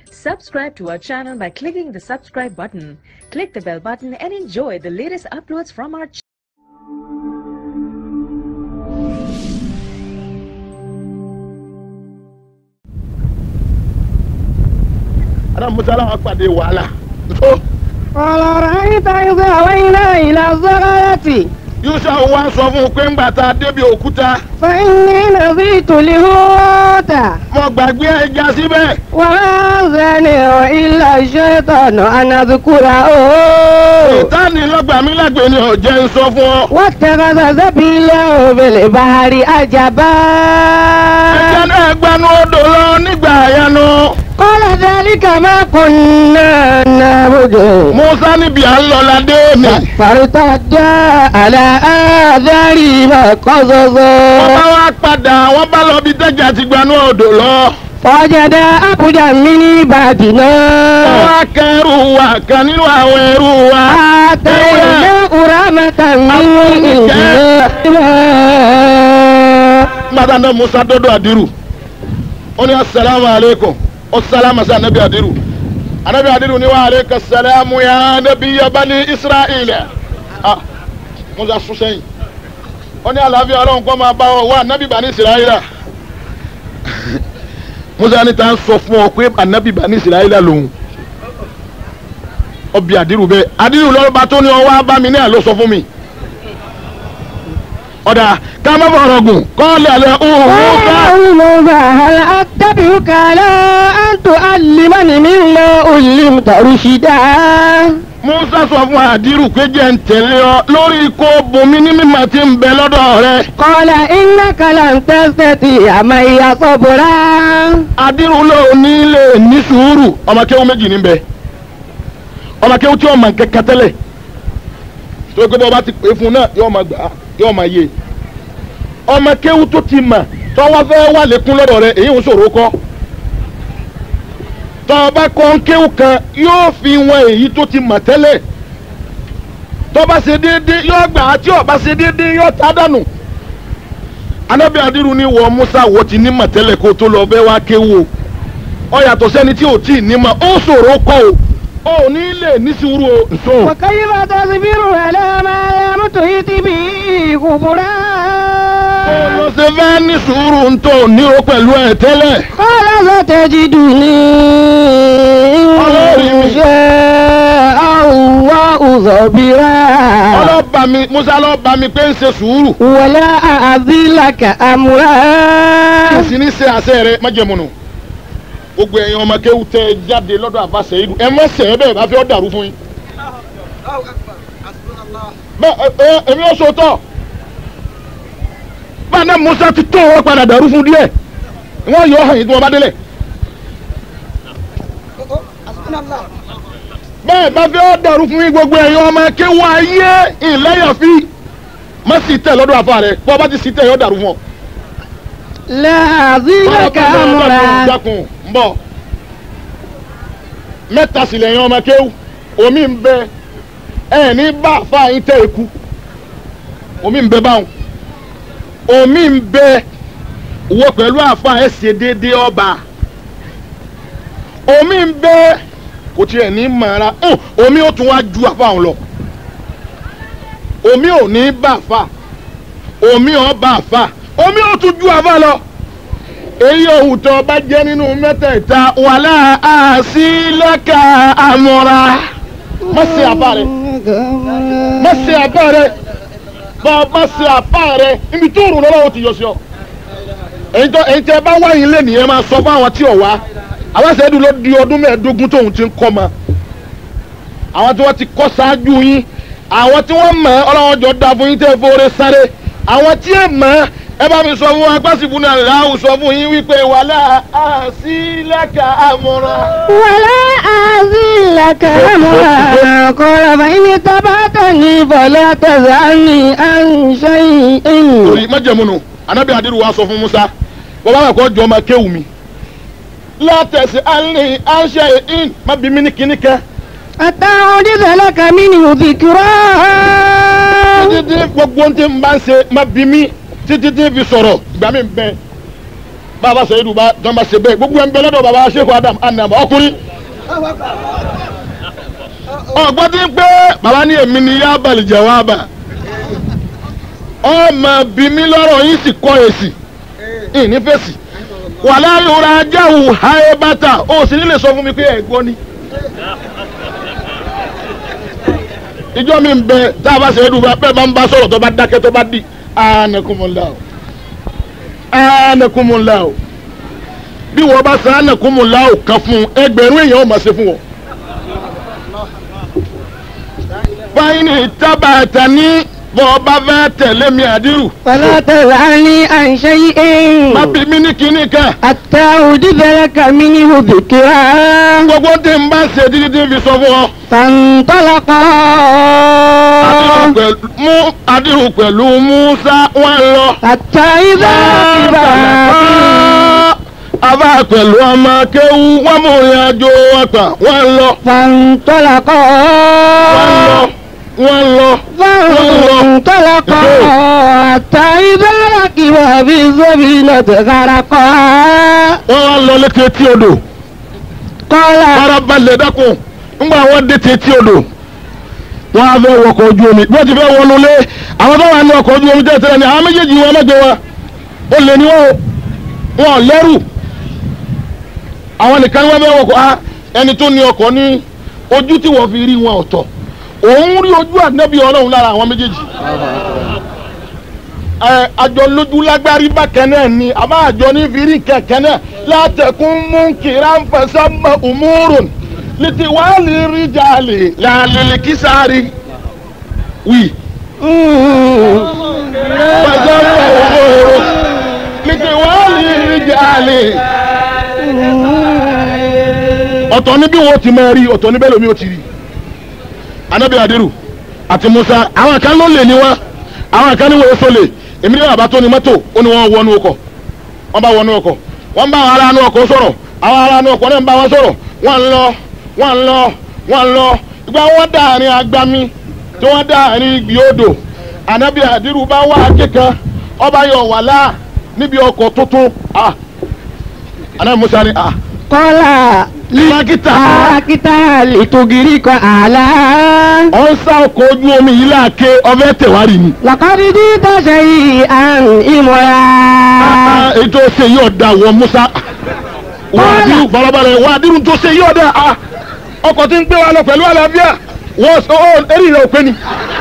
Subscribe to our channel by clicking the subscribe button. Click the bell button and enjoy the latest uploads from our channel. ara musa aláwọ pàdé wàhálà tó قال رأيت إذا أوينا إلى الزغاية yusa wa sọ fún un pé ńgbà tá a débi òkúta فإني نسيت الهوت mo gbàgbé ẹja síbẹ̀ وما زاني إلا الشيطان أن أذكره ìtàní lọ́gbà mi lágbè ni ọ̀jẹ̀ ń sọ fún ọ. واتخذ سبيله في البحر عجبا ẹja náà gbanú odò lọ nígbà àyànú قال ذلك ما كنا نعبد musa níbi à ń lọ ládé mi. فارتدا على آثارهما wọ́n bá قصصا wá padà wọ́n bá lọ bí tẹ́jà ti gbanú odò lọ. فوجد عبدا من wọ́n عبادنا wá kẹrù wa kan nínú àwọn ẹrú wa. آتيناه رحمة من عندنا gbàdá náà musa dọ́dọ̀ àdírù ó ní asalaamu aleykum ó sálámà sí anabi àdírù anabi àdírù ní wa aleyka salaamu ya anabi yabani israẹli ah musa sún sẹ́yìn ó ní àlàáfíà ọlọ́run kọ́ máa bá ọ wá anabi bani israẹli musa ní ta ń sọ fún ọ pé anabi bani israẹli lòun ọbẹ̀ àdírù bẹ́ẹ̀ àdírù lọ́ba tó ní ọ wá bá mi ní àlọ́ sọ fún mi ọ̀dà ká má fọ̀rọ̀ gùn kọ́ lẹ́lẹ́ òhun ká. قال موسى هل أتبعك على أن تعلمني مما علمت رشدا musa sọ fún àdírù pé jẹ́ ń tẹ̀lé ọ lórí kó bomi ní mímọ̀ tí ń bẹ lọ́dọ̀ rẹ. قال إنك لن تستطيع معي صبرا àdírù ló ní lè ní sùúrù ọmọ kéwú méjì ní bẹ ọmọ kéwú tí ọmọ kẹkẹ tẹ́lẹ̀ tó gbé bọ́ bá ti pè é fún náà yóò máa gbà á yóò máa yé ọmọ kéwú tó ti mà tọ́wọ́ fẹ́ wà lékún lọ́dọ̀ rẹ èyí ń ṣòro kọ́ tọ́ba kọ́ ń kéwú kan yóò fi wọn èyí tó ti mà tẹ́lẹ̀ tọ́ba ṣe déédéé yóò gbà á tí ọba ṣe déédéé yóò tá dànù anabi adiru ni wọ musa wọ ti ní mà tẹ́lẹ̀ kó tó lọ bẹ́ẹ̀ wá kéwú o ọ yàtọ̀ sẹ́ni tí ò tí ì ní mà ó ṣòro kọ́ o ò ní lè ní sùúrù o nsọ. وكيف تصبر على ما لم تحط به خبرا ló ṣe fẹ́ ní sùúrù ń tó ní o pẹ̀lú ẹ̀ tẹ́lẹ̀. قال ستجدني إن شاء الله صبرا ọlọ́ba mi musa lọ́ba mi pé ń ṣe sùúrù. ولا أعزي لك أمرا kí sì ní ṣe àṣẹ rẹ májẹ̀múnù. gbogbo ẹ̀yin ọmọ kéwù tẹ ẹ jáde lọ́dọ̀ àfàṣẹ ìlú ẹ má ṣe é bẹ́ẹ̀ bá fẹ́ ọ́ dàrú fún yín. bẹ́ẹ̀ ẹ ẹ èmi ò sòótọ́. báyìí náà musa ti tó wọn padà dàrú fún díẹ̀ wọ́n yọ ọ̀hìn tí wọ́n bá délẹ̀. bẹ́ẹ̀ bá fẹ́ ọ́ dàrú fún yín gbogbo ẹ̀yin ọmọ kéwù ayé ìlẹ́yàfí má sì tẹ̀ lọ́dọ̀ àfa rẹ̀ bọ́ bá ti sì tẹ̀ yọ dàrú fún ọ لا أعزي لك أمرا dákun ń bọ̀ mẹ́ta sì lẹ́yìn ọmọ kéwù omi ń bẹ ẹ ní bá àfa yín tẹ́ eku omi ń bẹ báwọn omi ń bẹ wọ pẹ̀lú àfa ẹ ṣe déédéé ọba omi ń bẹ kò tiẹ̀ ní mara omi ó tún wá ju àfa òun lọ omi ò ní bá àfa omi ò bá àfa omi ò tún ju àfa lọ èyí òhun tó bá jẹ́ nínú mẹ́tẹ̀ẹ̀ta wàhálà àṣìlẹ́kà àmọ́ra má ṣe àbá rẹ má ṣe àbá rẹ bá a bá ṣe àbá rẹ ibi tó rùn lọ́wọ́ ti yọ sí ọ. èyí tó èyí tẹ bá wáyé lé nìyẹn máa sọ fún àwọn tí ò wá àwọn ṣẹ́dú ló di ọdún mẹ́ẹ̀ẹ́dógún tóun ti ń kọ́ ma àwọn tí wọ́n ti kọ́ ṣáájú yín àwọn tí wọ́n mọ̀ ẹ́ ọlọ́wọ́n jọ da fún yín tẹ́ fóore sáré àwọn tí ẹ mọ̀ ẹ́ ẹ bá mi sọ fún wa gbàsìbù náà làwọn sọ fún yín wípé wàhálà àṣìlẹ́kà àmọ́ra. ولا أعزي لك أمرا قال فإن اتبعتني فلا تسألني عن شيء torí májẹ̀múnu anábì adiru wa sọ fún musa bàbá mi kọ́ jọ ọmọ kéwù mi látẹ̀sí alẹ́ àṣẹ in má bí mi ní kíní kẹ́ حتى أحدث لك منه ذكرا títí tí gbogbo ohun tí n bá ń ṣe má bí mi títí tí fi sọ̀rọ̀ ìgbà mi bẹ bàbá sẹ́yìn bá tán bá ṣe bẹ́ẹ̀ gbogbo ẹ̀ ń bẹ lọ́dọ̀ bàbá Sheikh Adam anam ọkùnrin. ọgbọ́n ti ń pé bàbá ní èmi ni yá balẹ̀ jawaba ọmọ bí mi lọ́rọ̀ yín sì kọ́ èsì ìní fèsì wàlá yòrá jáwù háyé bàtà ó sì nílè sọ fún mi pé ẹ̀ gbọ́ ni. ìjọ mi ń bẹ tá a bá ṣe é dùn bẹ́ẹ̀ bá ń bá sọ̀rọ̀ tó bá dákẹ́ tó bá di anakumula o anakumula o bí wọ́n bá san anakumula o kan fún ẹgbẹ̀rún èèyàn ó máa ṣe fún wọn. fáyínì tábàtà ní bọ́ bá fẹ́ tẹ̀lé mi àdírù. فلا تسألني عن شيء má bí mi ní kinní kan. حتى أحدث لك منه ذكرا gbogbo tí n bá ṣe títí tí n fi sọ fún ọ. فانطلقا Àdírù pẹ̀lú- mú àdírù pẹ̀lú Musa wọn lọ. حتى إذا ركبا Àbá pẹ̀lú ọmọ kéwú wọ́n mú ìrìn àjò ọ̀tà wọ́n lọ. فانطلقا wọ́n lọ. فانطلقا حتى إذا ركبا في السفينة غرقا wọ́n wá lọ létí etí odò. قال farabalẹ̀ dákun ńgbà wọ́n dé ti etí odò. wọ́n á fẹ́ wọkọ̀ ojú omi bí wọ́n ti fẹ́ wọnú lé àwọn tó wà ní ọkọ̀ ojú omi tẹ́lẹ̀ tẹ́lẹ̀ ni àwọn méjèèjì wọn mẹ́jọ wa ó lè ní wọn o wọn ò lẹ́rù àwọn nìkan ni wọ́n fẹ́ wọkọ̀ á ẹni tó ní ọkọ̀ ní ojú tí wọ́n fi rí wọn ọ̀tọ̀ òun rí ojú ànábì ọlọ́run lára àwọn méjèèjì ẹ àjọ lójú lágbárí bákan náà ni àmọ́ àjọ ní fìrí kẹ̀kẹ́ náà látẹ̀kún mú kíra ń fẹsẹ̀ mọ òmùrùn lítí wàá lè rí jàlè làlèlè kísàárì wì fẹsẹ̀ mọ òmùrùn lítí wàá lè rí jàlè. ọ̀tọ̀ ní bí wọ́n ti máa rí ọ̀tọ̀ ní bẹ́ẹ̀ lómi ó ti rí anabi adiru àti musa àwọn kan ló lè ní wọn àwọn kan ní wọn èso lè èmi ní bàbá tó ní mọ́tò ó ní wọn wọnú ọkọ̀ wọn bá wọnú ọkọ̀ wọn bá àwọn aráàánú ọkọ̀ sọ̀rọ̀ àwọn aráàánú ọkọ̀ náà ń bá wọn sọ̀rọ̀ wọn ń lọ wọn ń lọ wọn ń lọ ìgbà wọn dàárín agbami tí wọn dàárín ìgbì odò anabi adiru bá wà kíkan ọba yọ wàhálà níbi ọkọ̀ tuntun ah anabi musa ni ah قال lílákítà لكتا لتغرق على ọ̀ ń sá ọkọ̀ ojú omi yìí láàké ọbẹ̀ tẹ̀wárì ni. لقد جئت شيئا إمرا ètò ṣe yóò da wọ musa wàdírù balabalẹ wàdírù tó ṣe yóò da a ọkọ̀ tí ń gbé wa lọ pẹ̀lú àlàáfíà wọ́n ọ eré rẹ̀ ò pé ni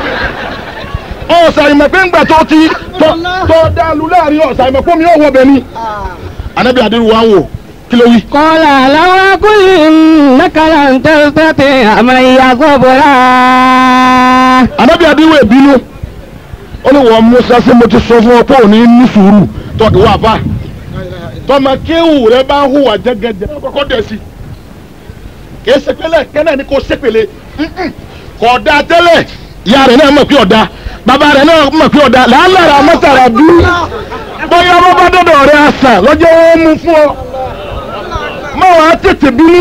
ọ̀sà ìmọ̀pẹ́ ńgbà tó ti tó tó dàlú láàrin ọ̀sà ìmọ̀pẹ́ mi ò wọ bẹ̀ ni anabi adiru wa ń wò kí ló wí. قال لو أقول إنك لن تستطيع معي صبرا anabi adiru ebinu ó ní wọ́n musa ṣé mo ti sọ fún ọ pé òní ní sùúrù tó ìwà bá tọmọ kéwù rẹ bá ń hùwà jẹgẹjẹ kọ́kọ́ dẹ̀ sí kì í sepele kẹ́nẹ́ ni kò sepele Mm-mm. kò da tẹ́lẹ̀ ìyá rẹ̀ náà mọ̀ pé ọ̀dà bàbá rẹ̀ náà mọ̀ pé ọ̀dà làálàrà mọ́tàrà bí bóyá wọ́n bá dọ̀dọ̀ rẹ̀ àṣà lọ́jọ́ wọn mú fún ọ má wàá tètè bínú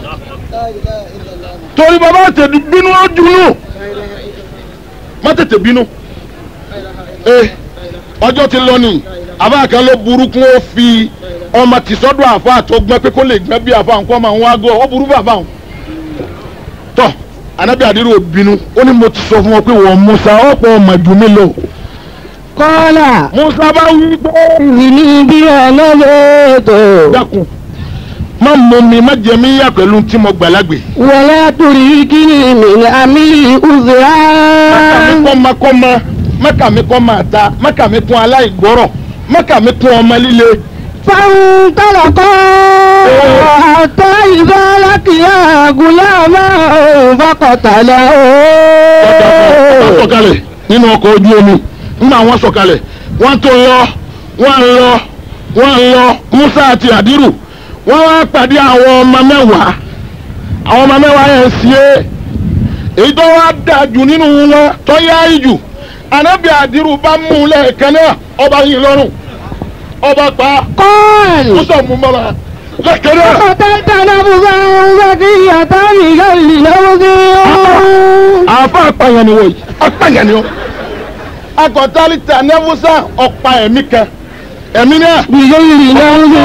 torí bàbá tètè bínú ó dùnú má tètè bínú ee ọjọ́ ti lọ ni àbá kan ló burúkú ó fi ọmọ tìsọ́dọ̀ àfa tó gbẹ́ pé kó lè gbẹ́ bí àfa nǹkan máa ń wá gọ́ ó burú bàbá òun. tọ́ anabi adiru ò bínú ó ní mo ti sọ fún ọ pé wọ́n musa ọ̀pọ̀ ọmọ jù mí lọ. قال musa bá wí pé إني بها نظرت dákun má mú mi má jẹ mí yá pẹ̀lú tí mo gbàlagbè. ولا تريكني من أمري mẹ́kà mi أذرا kọ́ ma kọ́ ma mẹ́kà mi kọ́ ma ta mẹ́kà mi kún aláìgbọ́rọ̀ mẹ́kà mi kún ọmọ líle. فانطلقا حتى إذا لقيا غلاما فقتله wọ́n sọ̀kalẹ̀ nínú ọkọ̀ ojú omi nígbà wọ́n sọ̀kalẹ̀ wọ́n tó lọ wọ́n lọ wọ́n lọ Musa àti Àdírù wọ́n wá pàdé àwọn ọmọ mẹ́wàá àwọn ọmọ mẹ́wàá yẹn sí é èyí tó wá dáa jù nínú wọn tó yá ìjù Ànábì Àdírù bá mú un lẹ́ẹ̀kan náà ọba yìí lọ́rùn ọba pa قال Musa mú mọ́ra lẹ́ẹ̀kan náà. قتلت نفسا زكية بغير نفس àfa apàyàn ni wọ̀nyí apàyàn ni wọ́n. akọ̀tàlítà nẹ́fúsà ọ̀pá ẹ̀mí kan ẹ̀mí náà بغير نفس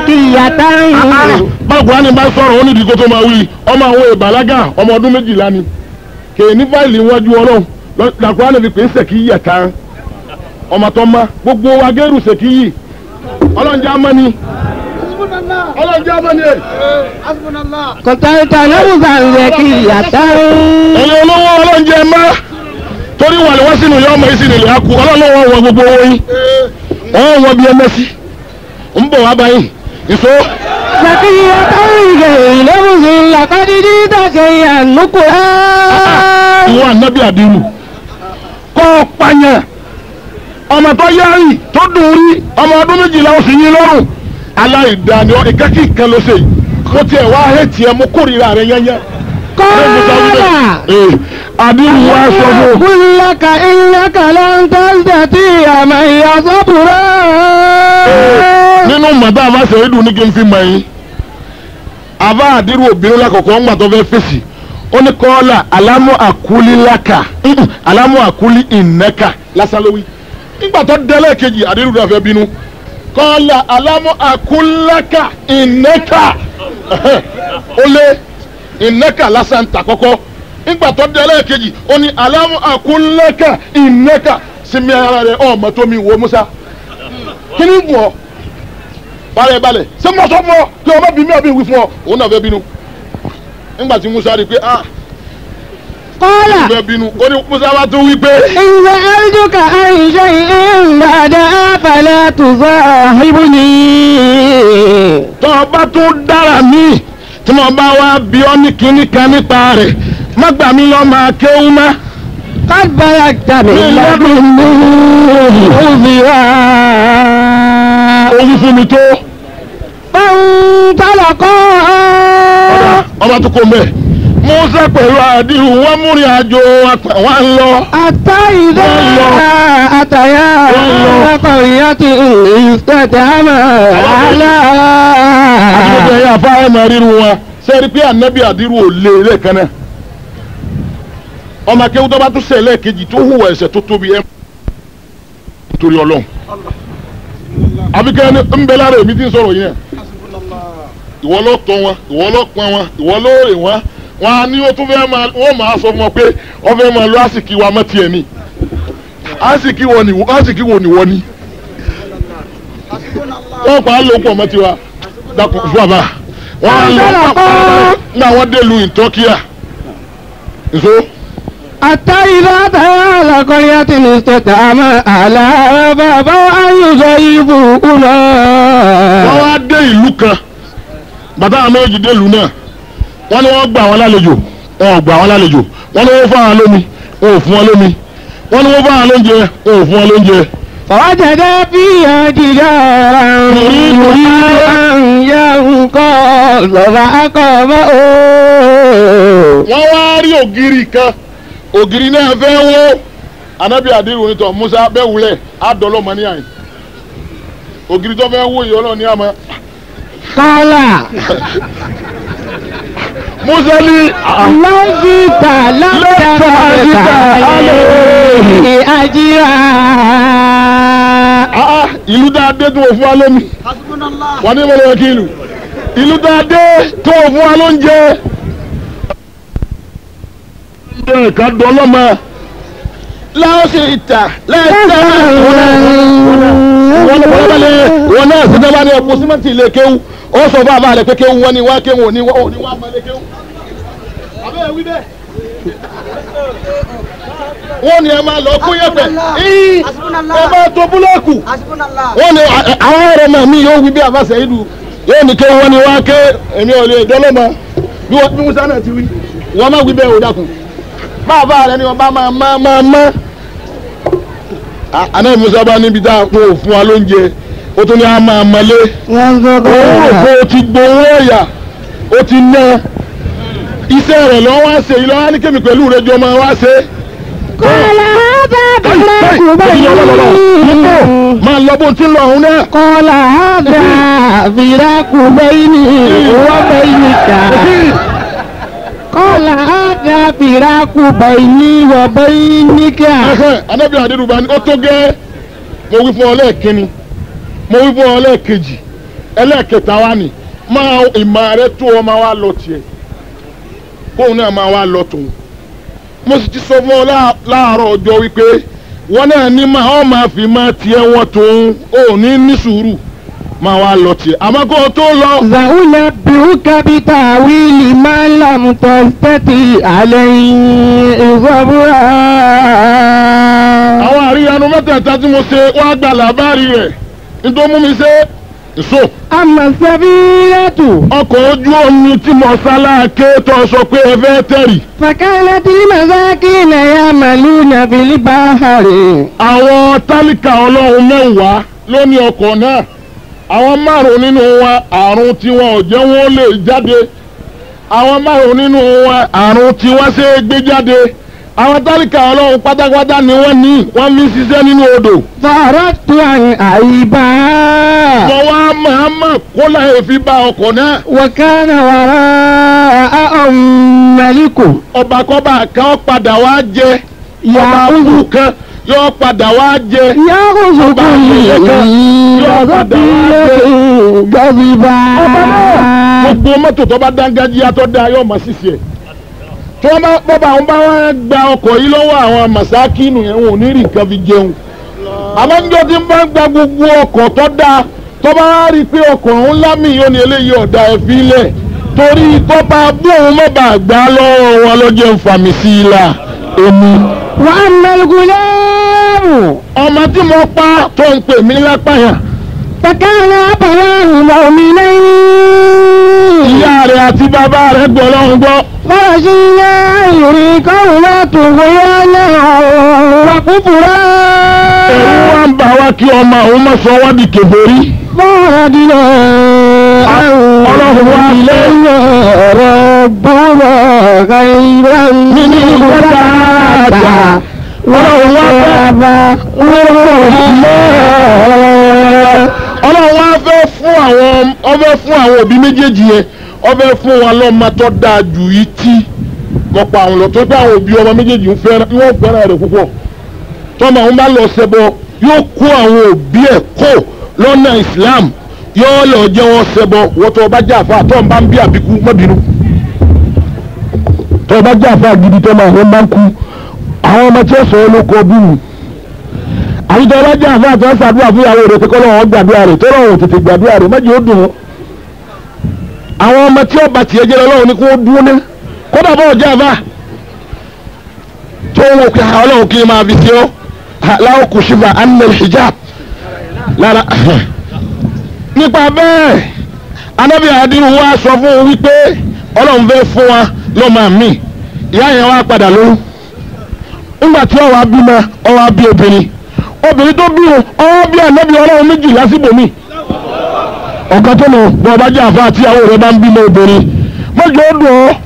zakiyata. báwo ni bá sọ̀rọ̀ ó ní ìdíkó tó máa wí ọmọ àwọn ìbàlágà ọmọ ọdún méjìlá ni kè ní fáìlì iwájú ọlọ́run làkúrá lè fi pè é sẹ̀kí yẹ̀ tán ọmọ tó ma gbogbo wa gẹ́rù sẹ̀kí yìí ọlọ́njẹ́ amani ọlọ́njẹ́ amani ẹ̀. kọ̀tàkà lọ́wọ́sà zakiyata. ẹ̀yin olówó ọlọ́njẹ́ má torí wà lọ́wọ́ sínú yọ ọmọ ìsìn ilẹ̀ akú ọlọ́lọ́wọ́ wọ gbogbo owó yín wọ́n wọ bí ẹmẹ́sì ń bọ̀ wá báyìí ìṣó zakiyata ìgbẹ̀yìn lọ́wọ́sà làkàdídí dàkẹ́yà nùkúrá. ìwọ ànábì àdìrú kọ́ ọ pààyàn ọmọ tó yáàrì tó dùn rí ọmọ ọdún méjìlá oṣù yín lọ́rùn aláìdáni ọ ìkẹ́kì kan ló ṣe yìí mo tiẹ̀ wá hẹ́ẹ̀tì ẹ mo kórìíra rẹ yányá. kọ́lá. àdìrú wa sọ fún un. كلك إنك لن تستطيع معي صبرا nínú mọ̀tá àbá sẹ́yìndù ní kí n fi mọ̀ yín àbá àdírù obìnrin lákọ̀ọ́kọ́ ńgbà tó fẹ́ fèsì ó ní kọ́ọ́là alámú àkúlí lákà mm, alámú àkúlí ìnẹ́kà lásán lówí nígbà tó délé kejì àdírù náà fẹ́ bínú kọ́ọ́là alámú àkúlákà ìnẹ́kà ó lé ìnẹ́kà lásán tà kọ́kọ́ nígbà tó délé kejì ó ní alámú àkúlákà ìnẹ́kà sinmi ara rẹ̀ ọmọ tó mi wò Musa kí ni bù ọ́ balẹ̀ balẹ̀ ṣé mo sọ fún ọ kí ọmọ bí mi àbí wí fún ọ òun náà fẹ́ bínú nígbà tí Musa rí i pé ah قال fẹ́ bínú ó ní Musa bá tún wí pé إن سألتك عن شيء بعدها فلا تصاحبني tó o bá tún dára mí tí mo bá wá bí ọ ní kinní kan nípa rẹ̀ má gbà mí lọ máa kéwú má. قد بلغت من لدني عذرا ó wí fún mi tó فانطلقا ọba tó kó mbẹ Musa pẹ̀lú àdìrú wọn múrin àjò wọn lọ. حتى إذا أتيا قرية استدعما على àdìrú ẹ̀yà afárá máa ríru wọn sẹ́ẹ̀rí pé ànábì àdìrú ò lé lẹ́ẹ̀kan náà ọmọ akéwù tó bá tún ṣẹ̀ lẹ́ẹ̀kejì tó hùwà ẹ̀ṣẹ̀ tó tóbi ẹ̀ torí ọlọ́run àbíkẹ́ ni ń bẹ lára èmi tí ń sọ̀rọ̀ yẹn ìwọ ló tọ́ wọn ìwọ ló pọn wọn ìwọ ló rè wọn wọn á ní ó tún fẹ́ máa wọ́n máa sọ fún wọn pé wọ́n fẹ́ máa lọ àsìkí wa mọ́ tiẹ̀ ni àsìkí wo ni àsìkí wo ni wọ́n ni wọ́n pa á lò pọ̀ mọ́ tiwa dàkún fún àbá wọ́n á lọ pàpà nígbà wọ́n dé lu ìtọ́kíà nso حتى إذا أتيا قرية استدعما على بابا أن يضيفونا wọ́n wá dé ìlú kan bàtà àwọn méjì dé ìlú náà wọ́n ní wọ́n gbà wọ́n lálejò wọ́n ò gbà wọ́n lálejò wọ́n ní wọ́n fún àwọn lómi wọ́n ò fún wọn lómi wọ́n ní wọ́n fún àwọn lóúnjẹ wọ́n ò fún wọn lóúnjẹ. فوجد فيها جدارا يريد أن ينقض فأقامه wọ́n wá rí ògiri kan ògiri náà fẹ́ wó anabi adiru onítọ̀ musa bẹ́ẹ̀ wulẹ̀ adọ́lọ́mọ ní àyìn ògiri tó fẹ́ wó yìí ọlọ́ọ̀ni àmọ́ قال musa ní لو جئت لم تجد عليه أجرا ah ìlú dáadé tó fún wa lómi wà ní ìmọ̀lẹ́ wákìlù ìlú dáadé tó fún wa lóúnjẹ. ǹjẹ́ ká dọ́lọ́mọ láwọ́sì ìta lẹ́ẹ̀ta wọ́n lọ bọ́lá balẹ̀ wọn náà sí dábàá ní ọ̀pọ̀ símẹ́ǹtì ilé kéwú ó sọ fún àbá rẹ̀ pé kéwú wọn ni wá kéwú òní wọ́n òní wá mọ́ ilé kéwú. àbẹ́ẹ̀ wí bẹ́ẹ̀ wọ́n ní ẹ máa lọ kó yẹ̀pẹ̀ ẹ máa tó búlọ́ọ̀kù wọ́n ní à- àwọn ọ̀rọ̀ náà mi yóò wí bí àbáṣẹ ìlú yóò ní ké wọ́n ní wá ké èmi ò lè dọ́lọ́mọ bí wọ́n bí musa náà ti wí wọ́n má wí bẹ́ẹ̀ ò dákun bàbá rẹ ni wọ́n bá máa má máa má. À- àná musa bá níbi tá a kó fún wa lóúnjẹ ó tún ní a máa mọlé ó rò pé o ti gbowó ẹ̀yà ó ti ná iṣẹ́ rẹ̀ lọ́wọ́ wá ṣe ìlọ́wọ́ ní kémi pẹ̀lú rẹ̀ jọ máa wá ṣe é قال هذا فراق بيني máa lọ bó ti ń lọ ọ̀hún náà. قال هذا فراق بيني وبينك قال هذا فراق بيني وبينك ẹhẹ́ anábìyàn adédùbá ni ó tó gẹ́ mo wí fún ọ lẹ́ẹ̀kínní mo wí fún ọ lẹ́ẹ̀kejì ẹlẹ́ẹ̀kẹta wa ni máa ìmọ̀ rẹ tó ọ máa wá lọ tiẹ̀ kóun náà máa wá lọ tòun mo sì ti sọ fún ọ láà- láàárọ̀ ọjọ́ wípé wọn náà ní máa ọ máa fi máa tiẹ̀ wọn tòun ò ní ní sùúrù máa wá lọ tiẹ̀ àmọ́ kó o tó lọ. سأنبئك بتأويل ما لم تستطع عليه صبرا àwọn àríyànú mẹ́tẹ̀ẹ̀ta tí mo ṣe wá gba làbárí rẹ̀ nítorí mú mi ṣe èso أما السفينة ọkọ̀ ojú omi tí mo sáláàké tó sọ pé ẹ fẹ́ tẹ̀rì فكانت لمساكين يعملون في البحر àwọn tálíkà ọlọ́run mẹ́wàá ló ní ọkọ̀ náà àwọn márùn nínú wọn àrùn tiwọn ò jẹ́ wọn ó lè jáde àwọn márùn nínú wọn àrùn tiwọn ṣe é gbé jáde àwọn tálíkà ọlọ́run pátápátá ni wọ́n ní wọ́n fi ń ṣiṣẹ́ nínú odò فأردت أن أعيبها mo wá màámà kó láyè fi bá ọkọ̀ náà وكان وراءهم ملك ọba kọba kan padà wá jẹ ọba يأخذ kúrú kan yóò padà wá jẹ يأخذ كل سفينة غضبا gbogbo mọ́tò tó bá dángájíá tó dáa yóò máa ṣiṣẹ́ ẹ̀ tí wọ́n bá bọ́ba àwọn bá wá gba ọkọ̀ yìí lọ́wọ́ àwọn màsákìnù yẹn wọn ò ní rí nǹkan fi jẹun àmọ́ níjọ́ tí ń bá gba gbogbo ọkọ̀ tó dáa tó bá wá rí i pé ọkọ̀ ọ̀hún lámì yóò ní eléyìí ọ̀dà ẹ̀ fi lẹ̀ torí tó bá bú òun má bàa gbà á lọ́wọ́ wọn lọ́jọ́ ń fàmì sí i la èmi. وأما الغلام ọmọ tí mo pa tó ń pè mí lápáyà فكان أبواه مؤمنين ìyá rẹ̀ àti bàbá rẹ̀ gbọ́ lọ́hùn gbọ́. فرجينا أن يريكهما طغيانا وكفرا ẹ̀rù wa ń bà wá kí ọmọ òun má sọ wá di kèfèrí. فأردنا أن ọlọ́run wá lé ربنا خيرا منه زكاة ọlọ́run wá fẹ́ ọlọ́run wá fẹ́ fún àwọn ọfẹ́ fún àwọn òbí méjèèjì yẹn ọfẹ́ fún wọn lọ́mọ tó dáa jù yìí tí wọ́n pa àwọn lọ tó pé àwọn òbí ọmọ méjèèjì ń fẹ́ràn wọ́n fẹ́ràn rẹ̀ púpọ̀ tọ́mọ àwọn bá lọ ṣẹbọ yóò kó àwọn òbí ẹ̀ kó lọ́nà Islam yóò lọ jẹ́ wọn ṣẹbọ wọ́n tó bá jà fà tó ń bá ń bí àbíkú mọ́bìnú tó bá jà fà gidi tó máa ń bá ń kú àwọn ọmọ tí ó sọ olóko bí mi àyíjọ bá jà fà tó ń ṣàdúrà fún ìyàwó rẹ̀ pé kọ́ lọ́wọ́ gbàdúrà rẹ̀ tó lọ́wọ́ tètè gbàdúrà rẹ̀ mọ́jì ó dùn ún àwọn ọmọ tí ó bá tiẹ̀ jẹ́ lọ́wọ́ ni kó dúró ní kódà bá ọjà fà tó wọ́n pé ọlọ́run kí n máa fi ṣe ọ́ láwọn kò ṣùgbọ́n anil hijab lára nípa bẹ́ẹ̀ anábì àdìrú wa sọ fún un wípé ọlọ́run fẹ́ fún wa lọ́mọ mi ìyá yẹn wá padà lóyún nígbà tí ọwọ́ abímọ ọwọ́ abí obìnrin obìnrin tó bí o ọwọ́ bí ànábì ọlọ́run méjì lásìkò mi ọ̀gá tó lọ bọ́ ọba jẹ́ àfa àti àwọn rẹ̀ bá ń bímọ obìnrin mọ́jọ́ ó dùn ọ́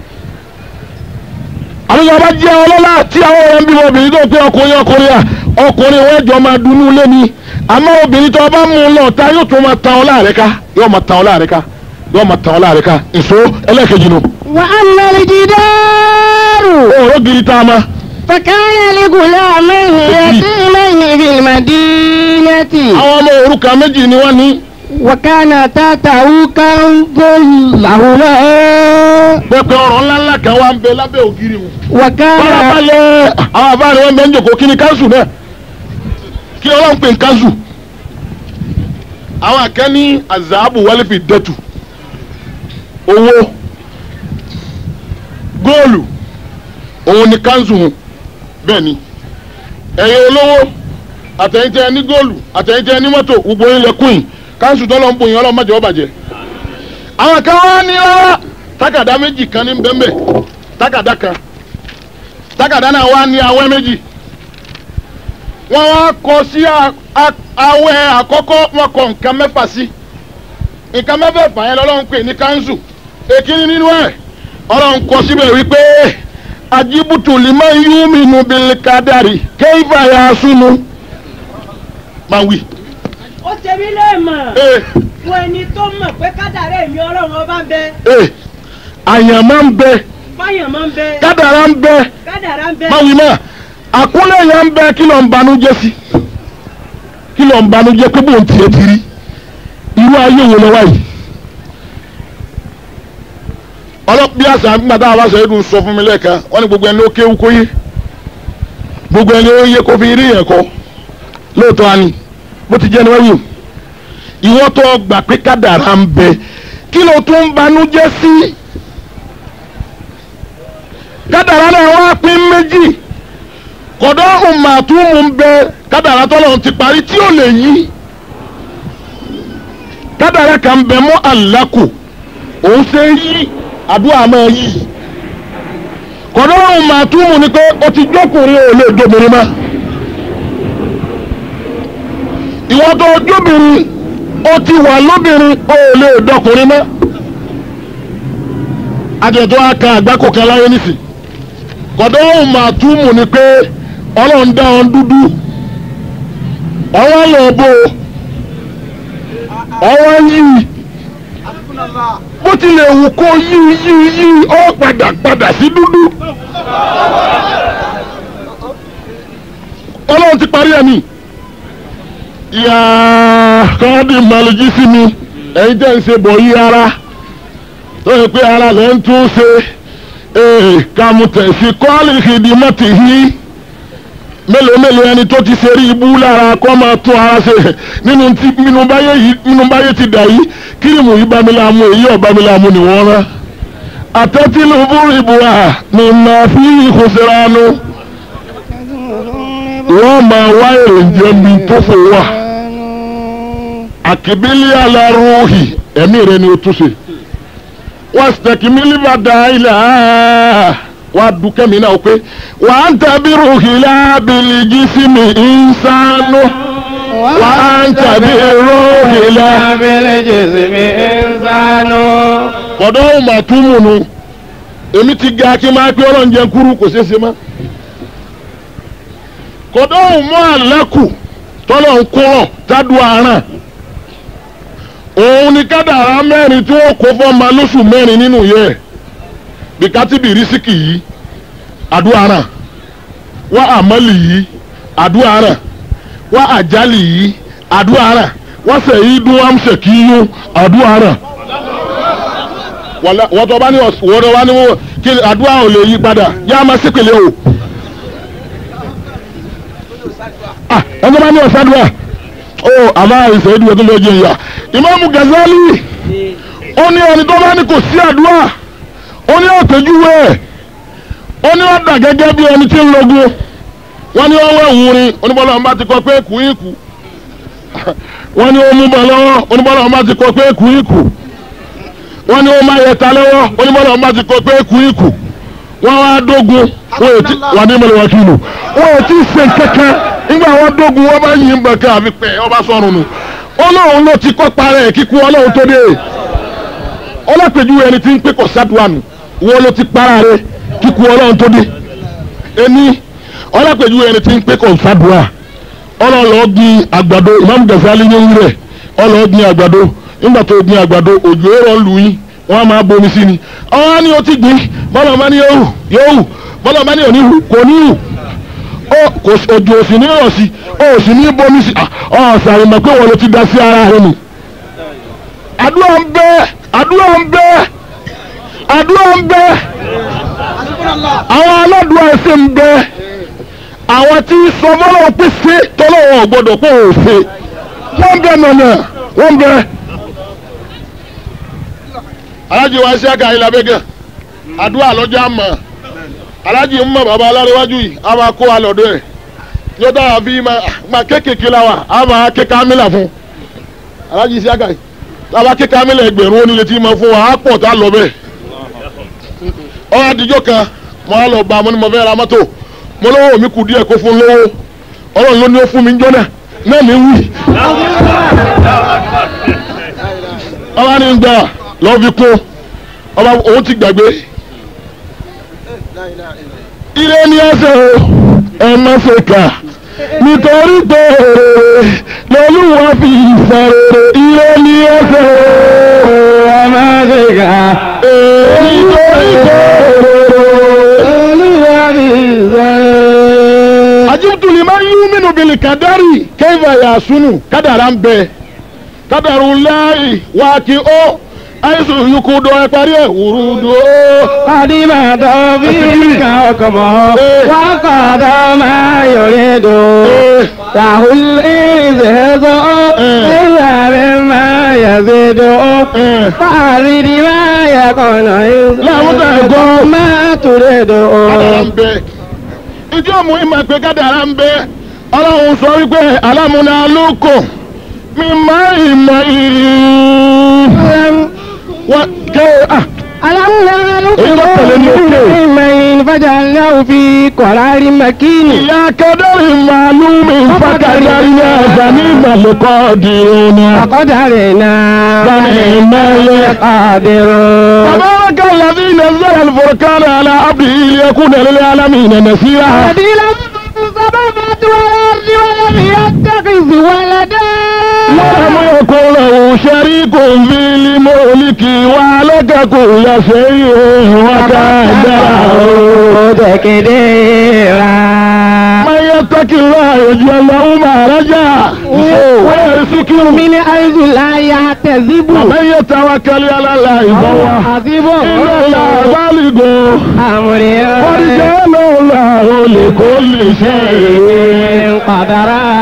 àwọn ọba jẹ́ ọlọ́lá tí àwọn rẹ̀ ń bímọ obìnrin tó pé ọkùnrin ọkùnrin à ọkùnrin wọn jọ máa dunú lé ni àmọ́ obìnrin tó bá mú un lọ ta yóò tún máa tan ọ láàrẹ ká yóò máa tan ọ láàrẹ ká yóò máa tan ọ láàrẹ ká ìṣó ẹlẹ́ẹ̀kejì nù. وأما الجدار òòró gidi tá a ma فكان لغلامين يتيمين في المدينة àwọn ọmọ òrukàn méjì ni wọ́n ní وكان تحته كنز لهما pẹpẹ ọ̀rọ̀ ńláńlá kan wà ń bẹ lábẹ́ ògiri wọn. وكان farabalẹ̀ àwọn àbáàrí wọn bẹ ń jòkó kí ni kanṣu náà kí ọlọ́run pè ń kanṣu. àwọn àkẹ́ ní azahabu wálé fi dẹ́tù owó góòlù òun ni kanṣu hun bẹ́ẹ̀ ni ẹ̀yin olówó àtẹ̀yìntẹ́ ní góòlù àtẹ̀yìntẹ́ ní mọ́tò gbogbo ilẹ̀ kùn kanṣu tọ́lọ́ ń bòyìn ọlọ́run má jẹ́ ó bàjẹ́ àwọn kan wá ní rárá tákàdá méjì kan ní bẹ́ẹ̀ tákàdá kan tákàdá náà wá ní awẹ́ méjì wọ́n wá kọ sí a- a- awẹ́ àkọ́kọ́ wọ́n kọ nǹkan mẹ́fà sí nǹkan mẹ́fẹ̀ẹ̀fà yẹn lọ́lọ́run pè ní kanṣu èkíní nínú ẹ̀ ọlọ́run kọ síbẹ̀ wípé ajibutu lima yuminu bil kadari keifa ya sunu máa wí. ó ṣe mí léèmọ̀ ee fún ẹni tó mọ̀ pé kádàrá èmi ọlọ́run ọba ń bẹ ee àyànmọ́ ń bẹ fáyàn máa ń bẹ kádàrá ń bẹ kádàrá ń bẹ máa wí mọ́ àkúnlẹ̀ yẹn ń bẹ kí ló ń banújẹ́ sí kí ló ń banújẹ́ pé bóun tiẹ̀ ti rí irú ayé wo lọ wáyìí ọlọ́pàá àṣà nígbà tá a bá sọ ẹ̀dùn sọ fún mi lẹ́ẹ̀kan wọ́n ní gbogbo ẹni ó kéwú kó yé gbogbo ẹni ó yé kó fi rí yẹn kọ́ lóòótọ́ á ní bó ti jẹ́ ni wọ́n yìí ìwọ́n tó gbà pé kádàrá ń bẹ kí ló tún ń banújẹ́ sí kádàrá náà wá pín méjì kọ̀dọ̀ ọ̀màtúmù ń bẹ kádàrá tọ́lọ̀ ti parí tí ò lè yí kádàrá kan bẹ mọ́ àlákù òun ṣe ń yí àdúrà máa yí kọ̀dọ̀ ọ̀màtúmù ni pé o ti jókòrin ò lè dòbìnrin mọ́ ìwọ́n tó jóbìnrin o ti wà lóbìnrin ò lè dọkùnrin mọ́ àjẹ̀tọ́ aka àgbákò kan láyé nísì kọ̀dọ̀ ọ̀màtúmù ni pé ọlọ́run dá wọn dúdú ọwọ́ lọ bó ọwọ́ yìí bó tilẹ̀ wù kó yí yí yí ó padà padà sí dúdú ọlọ́run ti parí ẹ̀mí ìyá kọ́ọ́dì màlújí sí mi ẹ̀yin tẹ́ ń ṣe bọ̀ yí ara tó yẹ pé ara lẹ́ ń tún ṣe kàmùtẹ̀sí kọ́ọ̀lì ìdìmọ̀tì yìí mélòó mélòó ẹni tó ti ṣe rí ibú lára kọ́ máa tún ara ṣe nínú tí nínú báyé yìí nínú báyé ti dà yìí kírìmù yìí bámiláàmú èyí ọ̀bámiláàmú ni wọ́n rán àtẹ́tìlú búrìbù à ní màá fi ìkùsìránú wọ́n máa wá èròjẹ́ mi tó fò wà àkìbílẹ̀ alárùhì ẹ̀mí rẹ ni o tún ṣe wọ́n sì tẹ̀kí mílíọ̀dà ilẹ̀ áá wà á dúkẹ́ mi náà pé wà á ń tẹ̀bí ruhìlá bìlìjì sí mi ìsánú wà á ń tẹ̀bí ruhìlá. kọ̀dọ̀ ọ̀hún mà tún mù nù èmi ti ga kí n máa pé ọlọ́run jẹun kúrú kò ṣeé ṣe mọ́. kọ̀dọ̀ ọ̀hún mọ́ àlẹ́kù tọ́lọ̀ ń kúrọ̀ tádùn àárán òun ni kádàrá mẹ́rin tí wọ́n kó fọ́ ma lóṣù mẹ́rin nínú yẹ́ ẹ̀ bíkátìbì rísíkì yìí àdúrà ràn wá àmọ́lì yìí àdúrà ràn wá àjálì yìí àdúrà ràn wá sẹ̀yìn dún àmsẹ̀ kí yún àdúrà ràn. wọ́n tó bá ní wọ́n tó bá ní wọ́n kí àdúrà ò lè yí padà yá máa sípèlè o. ẹni tó bá ní ọ̀sádùá ó àmọ́ àìsàn ìdúró tó lọ jẹ ìyá ìmáàmù Gazali ó ní ẹni tó bá ní kò sí àdúrà ó ní ọ̀tẹ̀júwé ẹ̀ ó ní ọ̀dà gẹ́gẹ́ bí ẹni tí ń lọ́gùn wọ́n ní ọwọ́ ìwúrin oníbọ́lá ọ̀nba ti kọ́ pé kù í kù wọ́n ní ó mú bọ̀ lọ́wọ́ oníbọ́lá ọ̀nba ti kọ́ pé kù í kù wọ́n ní ó máa yẹ ta lọ́wọ́ oníbọ́lá ọ̀nba ti kọ́ pé kù í kù wọ́n wá dógun wọ́n ètí wà ní ìmọ̀lẹ́wà kìlù wọ́n ètí ṣe kankan nígbà wọ́n dógun wọ́n bá yìn bẹ̀kẹ́ àfi pẹ́ ọba sọ̀rùn nù ọlọ́run ló ti kọ́ parẹ́ kíkú ọlọ́run tó dé ọlọ́pẹ̀jú ẹni tí ń pé kọ̀ sádùánù wọ́n ló ti para rẹ kíkú ọlọ́run tó dé ẹni ọlọ́pẹ̀jú ẹni tí ń pé kọ̀ sádùá ọlọ́lọ́ gbin àgbàdo Imam Ghazali ní orí rẹ̀ ọlọ́ gbin àgbàdo nígbà tó gbin àgbàdo òjò èrò lù yín wọ́n á máa bomi sí ni ọ̀hún ni ó ti gbin bọ́lá ọmọ ní yóò hù yóò hù bọ́lá ọmọ ní òní hù kò ní hù òjò òsì ní rọ̀ sí òsì ní bomi sí ọ̀sàrè mọ̀ pé wọ́n ló ti da sí ara rẹ̀ nù àdúrà ń bẹ àdúrà ń bẹ àdúrà ń bẹ àwọn aládùúrà ẹsẹ̀ ń bẹ àwọn tí sọmọlọ pé ṣe tọ́lọ́wọ́ gbọ́dọ̀ pé ò ṣe wọ́n bẹ nànà wọ́n bẹ. alájí wa ṣe àgà ilà bẹ́gẹ̀ àdúrà lọ́jọ́ àmọ́ alájí ń mọ̀ bàbá aláréwájú yìí a máa kó wa lọ́dọ̀ ẹ̀ yóò dára bí ma kéékèèké la wa a máa ké kámílà fún alájí ṣe àgà yìí tába ké kámílà ẹgbẹ̀rún onílé tí mo fún wa á pọ̀ tá a lọ bẹ́ẹ̀ ọ̀rọ̀ àdìjọ́ kan mo á lọ gba mo ní mo fẹ́ ra mọ́tò mo lọ́wọ́ mi kù díẹ̀ kó fún lówó ọlọ́run ló ní ó fún mi jọ́nà náà ní wí. ọba ní gbà lọ́ọ́ fi kún ọba òun ti gbàgbé. ilé ní ẹsẹ̀ o ẹ má ṣe kà nítorí pé lọ́lúwa fi ìsàrèrè ilé ní ẹsẹ̀ o ẹ má ṣe kà nítorí pé ajibtu liman yuminu bil kadari kayfa yasunu kádàrá ń bẹ kádàrú láì wá kí ó àìsàn yòókù dọ̀ ẹ parí ẹ̀ wùrúdù ó. قدم توفيق حكمه وقضى ما يريد له الإزهاد إلا بما يزيد فأرد ما يكون لا بد يكون. ما تريد kádàrá ń bẹ ìjọ mú ìmọ̀ pé kádàrá ń bẹ ọlọ́run sọ wípé alámúná lóko mi máa ìmọ̀ ìrìn wọ́n kẹ́ ah ألم إيه ده الكلام نعلم من فجعلناه في قرار مكين ìyá kẹ́dẹ́rì màlúmi fàkàdárì náà fani màlúkọ́ dìrún náà. فقدرنا فنعم القادر تبارك الذي نزل الفرقان على عبده ليكون للعالمين نذيرا الذي له السماوات والأرض ولم يتخذ ولدا ولم يكن له شريك في الملك وعلك كل شيء وقدره تقديرا من يتق الله يجعل له مخرجا ويرزقه من حيث لا يحتسب ومن يتوكل على الله فهو حسبه إن الله بالغ قد أمره جعل الله لكل شيء قدرا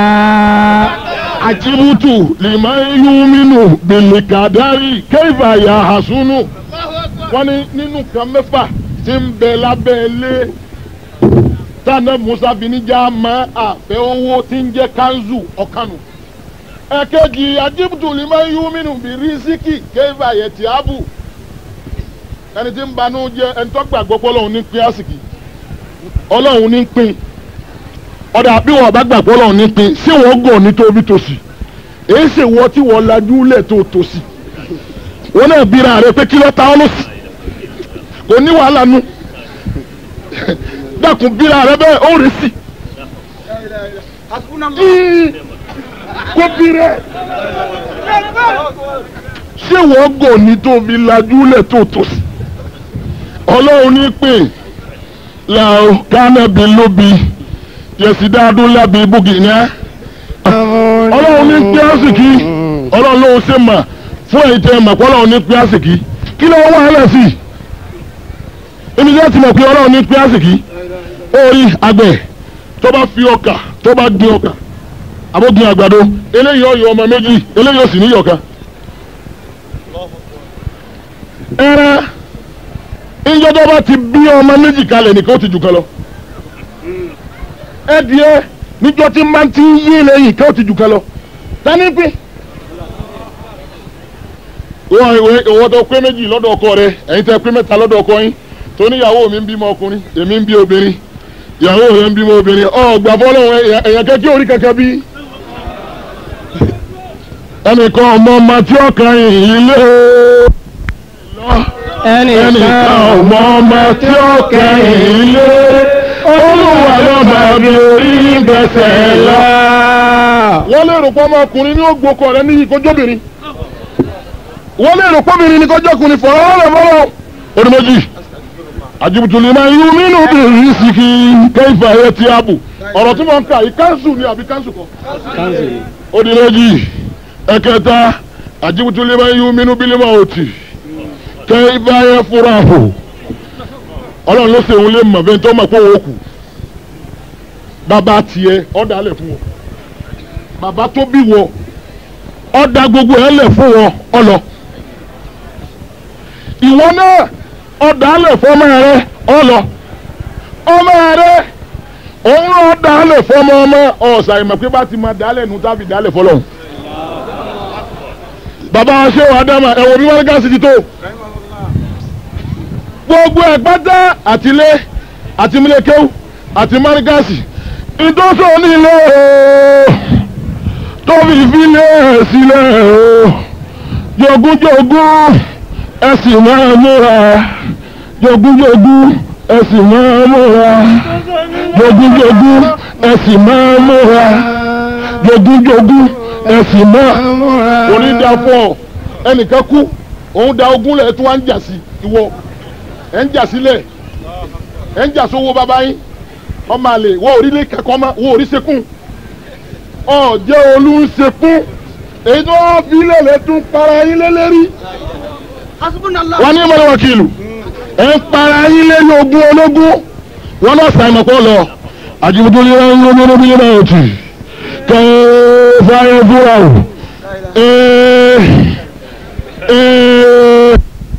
ajibutu liman yuminu bilikadari keifa ya hasunu wọ́n ní nínú kan mẹ́fà tí ń bẹ lábẹ́ ilé tànà musa binija ma àfẹ́ owó tí ń jẹ́ kanzu ọ̀kanu ẹ̀kejì ajibutu liman yuminu birisiki keifa yẹti abu ẹni tí ń banú jẹ́ ẹni tó gbàgbọ́ pé ọlọ́run ní pín àsìkì ọlọ́run ní pín ọ̀dà bí wọ́n bá gbàgbọ́ ọlọ́run ní pín ṣé wọ́n gàn ní tóbi tòsí èyí ṣe wọ́n tí wọ́n lajú lẹ̀ tó tòsí wọ́n náà bíra rẹ pé kí ló ta ọ́ lọ́sì kò ní wàhálà nu dákun bíra rẹ bẹ́ẹ̀ ó rè sí kó bí rẹ ṣé wọ́n gàn ní tóbi lajú lẹ̀ tó tòsí ọlọ́run ní pín làwọn kánẹ́bí lóbi yẹsi dáadó lábẹ́ ibùgì ní á. ọlọ́run ní pé àsìkí ọlọ́run ló ń ṣe mà fún èyí tẹ́ ẹ mà pé ọlọ́run ní pé àsìkí kí ló wà hálẹ̀ sí i. èmi jẹ́ ti mọ̀ pé ọlọ́run ní pé àsìkí orí àgbẹ̀ tó bá fi ọkà tó bá gbin ọkà àbógun àgbàdo eléyìí ọyọ ọmọ méjì eléyìí ó sì ní yọ̀ọ̀kan. ẹran ìjọ tó bá ti bí ọmọ méjì kalẹ̀ nìkan ó ti jù kan lọ ẹdìẹ níjọ tí máa ti ń yé lẹ́yìn ká ó ti jù kan lọ tani pé. wọ́n ìwé ìwọ́n tó pé méjì lọ́dọ̀ ọkọ rẹ ẹ̀yin tẹ́ pé mẹ́ta lọ́dọ̀ ọkọ yín tó níyàwó mi ń bímọ ọkùnrin èmi ń bí obìnrin ìyàwó rẹ ń bímọ obìnrin ọ gbà fọlọ́wọ́ èèyàn kẹ́kẹ́ orí kankan bí. ẹnìkan ọmọ ọmọ tí ọkàn yìí lé ẹnìkan ọmọ ọmọ tí ọkàn yìí lé olúwa ló máa bí orí gbẹ̀sẹ̀ lọ. wọ́n lè rò pé ọmọkùnrin ní ògbókọ̀ rẹ níyì kójóbìnrin. wọ́n lè rò pé obìnrin ní kójókùnrin fọ̀rọ̀ rẹ̀ fọlọ́. orí méjì àjùbùtùlì máa yú nínú obìnrin sí kí kẹ́hìfà ẹ̀ ti ààbò ọ̀rọ̀ tí wọ́n ń kà yìí káńsù ni àbí káńsù kọ́. orí méjì ẹ̀kẹta àjùbùtùlì máa yú nínú bílímọ̀ òtì kẹ́hìfà ẹ̀ fúra hù ọlọ́run ló ṣe òun lè mọ̀ bẹ́ẹ̀ tó mọ̀ pé òun kù bàbá tiẹ̀ ọ̀dà lẹ̀ fún wọn bàbá tó bí wọn ọ̀dà gbogbo ẹ̀ lẹ̀ fún wọn ọlọ ìwọ náà ọ̀dà lẹ̀ fún ọmọ rẹ ọlọ ọmọ rẹ òun náà ọ̀dà lẹ̀ fún ọmọ ọmọ ọ̀sà ìmọ̀ pé bá ti máa dálẹ̀ nu tábì dálẹ̀ fọlọ́hún bàbá wa ṣé wàá dá mà ẹ̀wọ̀n bí wọ́n ká sí ti tó gbogbo ẹ̀ pátá àtìlé àti mílẹ̀kẹ́wù àti márígàsì ìdóso nílé o tóbi ìfilẹ̀ sílẹ̀ o jogúnjogún ẹ̀sìn máa múra jogúnjogún ẹ̀sìn máa múra jogúnjogún ẹ̀sìn máa múra jogúnjogún ẹ̀sìn máa múra. onídàáfọ̀ ẹnìkan kú òun da ogún lẹ̀ tí wọ́n ń jà sí ìwọ ẹ̀ ń jà sílẹ̀ ẹ̀ ń jà sówó bàbá yín ọmọ àlè wọ́n orí lè kẹ́kọ̀ọ́ mọ́ wọ́n orí sekún ọ̀jẹ́ olú ń sekún èyí tó wá fi lélẹ̀ tún para yín lélẹ́rí Hasbunallah. wọ́n ní ìmọ̀lẹ́ wákìlù ẹ̀ ń para yín lé ní ogún ológun wọ́n lọ sàmì kọ́ lọ àjùmọ̀tò yẹn ń lọ lọ́dún bí yẹn náà tì kẹ́ ẹ́ fáyé fúra o ee ee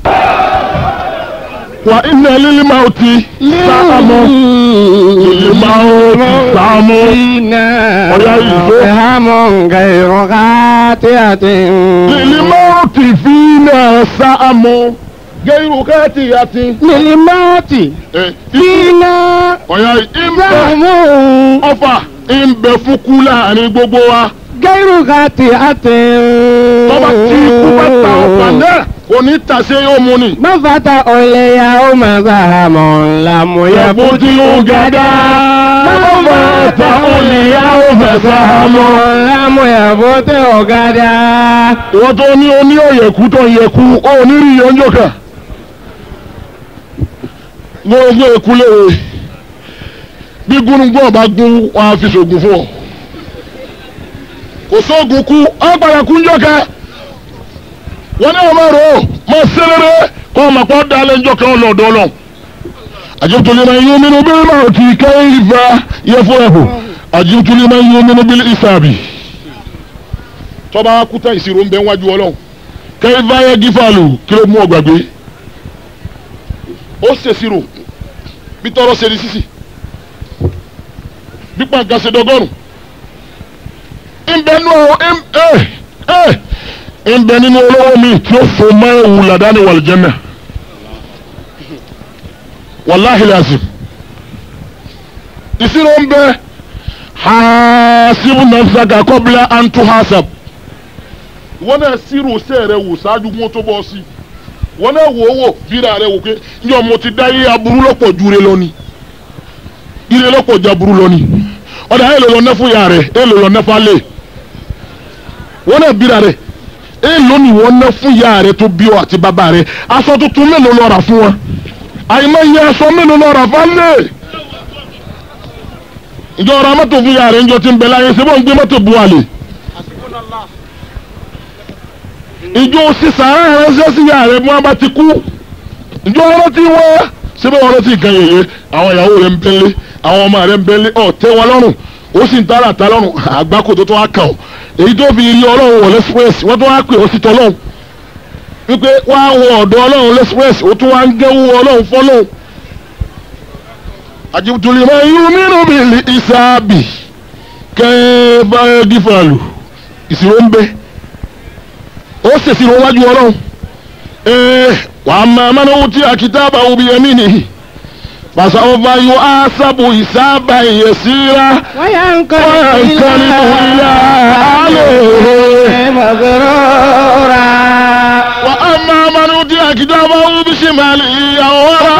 wà iná lílí máa ti sáàmù lílí máa ti sáàmù ọ̀yá ìṣó إلهام غير قاطعة lílí máa ti fi náà sáàmù gẹ́rù káàtì àti للموت فينا ọ̀yá ìbẹ̀ سهم ọfà ìbẹ̀ fúkú láàrin gbogbo wa غير قاطعة tọ́ba tí ikú bá ta ọ̀fà náà kò ní tàṣe yóò mú ni. ما فتح اليوم سهم لم يفت gada. ما فتح اليوم سهم لم يفت غدا ìwọ́n tó ní oní òyẹ̀kú tó yẹ̀kú ó ní rí ìyọ́njọ́ kan. gbogbo èkú léwe bí gúnugún ọba gún wọn á fi ṣògùn fún ọ. kò sóògùn kú ọ padà kú ńjọ́ kan. wọ́n ní ọmọ rò ó mọ sẹ́rẹ́rẹ́ kọ́ ọmọ pọ́ dalẹ̀ ńjọ́ kan lọ́dọ̀ lọ. àjẹtùlẹ̀ máa yún nínú bí máa ti kẹ́ ìfà yẹ fún ẹ̀hún àjẹtùlẹ̀ máa yún nínú bí ìsàbì tọ́ba kúta ìṣirò ń bẹ wájú ọlọ́run kẹ́hìn báyẹ̀ gífàlù kí ló mú ọgbàgbé ó ṣèṣirò bí tọrọ ṣe di sísì bí pàǹkà ṣe dọgọ́rùn ńbẹ nínú ẹ ẹ ńbẹ nínú olówó mi tí ó fò mọ́ ewu làdáni wàlìjẹ́nà wàláhì làzìm ìṣirò ń bẹ hasibu nafsaka kọ́bílà antu hasab wọn náà sírò sẹ rẹ wò ṣáájú wọn tó bọ sí wọn náà wò ó wò bíra rẹ wò pé njọ mo ti dá yé aburú lọ́pọ̀ ju ire lọ ni ire lọ́pọ̀ ju aburú lọ ni ọ̀dà ẹ̀ ló lọ nẹ́fún ya rẹ̀ ẹ̀ ló lọ nẹ́fún alẹ́ wọn náà bíra rẹ ẹ̀ ló ní wọn nẹ́fún ya rẹ̀ tó bí ọ àti bàbá rẹ̀ aṣọ tuntun mélòó lọ rà fún wọn àyìnbá yẹ aṣọ mélòó lọ rà fún alẹ́ ìjọ ọ̀rọ̀ mọ́tò fún ya rẹ̀ ńjọ ti ń bẹ láyé ṣé bọ́n gbé mọ́tò bu àlè ìjọ sísà ránṣẹ́ sí ìyá rẹ̀ bí wọ́n bá ti kú ìjọ ọ̀rọ̀ tí wọ́n síbẹ̀ wọ́n rántí nǹkan yẹ̀yẹ́ àwọn ìyàwó rẹ̀ ń bẹ́lẹ̀ àwọn ọmọ rẹ̀ ń bẹ́lẹ̀ ọ̀ tẹ́ wọn lọ́rùn ó sì ń tààrà ta lọ́rùn àgbákò tó tó wá kàn ọ́ èyí tó fi ilé ọlọ́run wọ̀ lẹ́sìpẹ́sì wọ́n tó wá pè ó sì tọ́ lọ́hùn wípé wá wọ ọ̀dọ̀ ọlọ́run lẹ́sìpẹ́sì ó tún wá ń gẹ́wó ọlọ́run fọ́lọ́hùn àjùtùlì máa ń yún nínú bìlì ìsáàbì kẹ́ bá gífàlù ìṣirò ń bẹ́ẹ̀ ó sèṣì wọn wájú ọlọ́run ee wàá máa máa náwó tí akitaba òbí ẹ̀mí nìyí pàṣẹ ọba yóò á sábò ìsábà ìyẹsíra وينقلب إلى أهله مسرورا wà á máa máa náwó tí akitaba òbí ṣèmàlì ìyàwó rà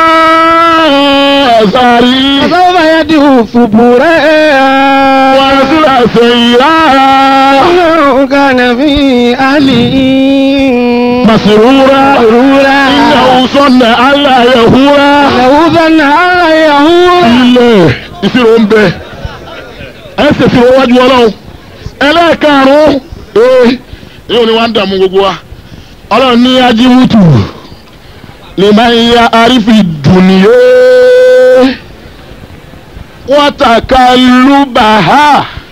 sáré فسوف يدعو ثبورا wà á sílẹ̀ sẹ́yìnrà إنه كان في أهله màsìrúra مسرورا ìyàwó sọ̀nà aláyẹ̀húra. له ظن أن يهور ilẹ̀ ìṣirò ń bẹ ẹ ṣe ìṣirò wájú ọlọ́run ẹlẹ́ẹ̀karùn-ún ee yóò ní wá ń dààmú gbogbo wa ọlọ́run ní ajíwútù lè máa ń ya arífi dùnìyé wọ́n tàka lùbàhà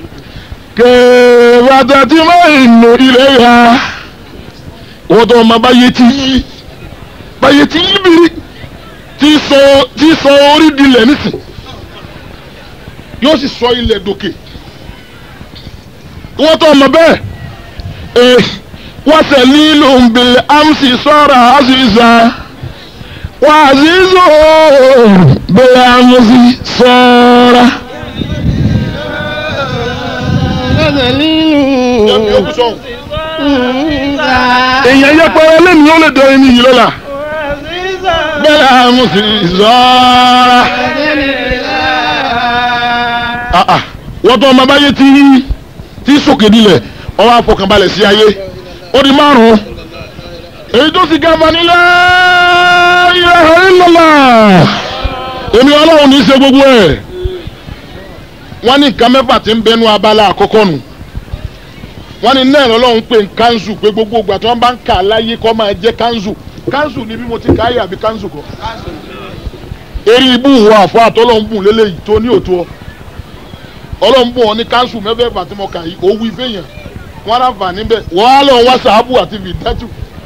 kẹ̀ẹ́dà tí máa ń nù ilé ya wọ́n tó ọmọ báyé ti yí báyé ti yí bìrì tí sọ tí sọ orí dilẹ̀ nísìn yóò sì sọ ilẹ̀ dòkè wọ́n tó ọmọ bẹ́ẹ̀ ee wọ́n sẹ̀ nílò nbẹ̀lẹ̀ amsi sọ́ra aziza wọ́n azizo bẹ̀lẹ̀ amsi sọ́ra. èèyàn yẹ pé ẹlẹ́ni ó lè dọ ẹni yìí lọ́la bẹ̀lẹ̀ amsi sọ́ra. Ah, ah. wọ́n tó ọmọ báyé tí tí sòkè dilẹ̀ ọwọ́ àfọkànbalẹ̀ sí ayé ó di márùn-ún èyí tó sì gàmà nílẹ̀ ilaha illallah èmi ọlọ́run ní í ṣe gbogbo ẹ̀ wọ́n ní nǹkan mẹ́fà tí ń bẹnu abala àkọ́kọ́ nù wọ́n ní náà lọ́lọ́run pé kánṣu pé gbogbo ìgbà tí wọ́n bá ń kà á láyé kọ́ máa jẹ́ kánṣu kánṣu ni bí mo ti kà á yà bí kánṣu kọ́ eré ibú ìwọ àfọ àtọ́lọ́run bùn lélẹ́yìí tó ní òtó ọ ọlọ́run bùn ọ ní kánṣu mẹ́fẹ̀ẹ́fà tí mo kà yìí ó wí fẹ́yàn wọ́n á fà níbẹ̀ wọ́n á lọ wá sàábù àti fìdátù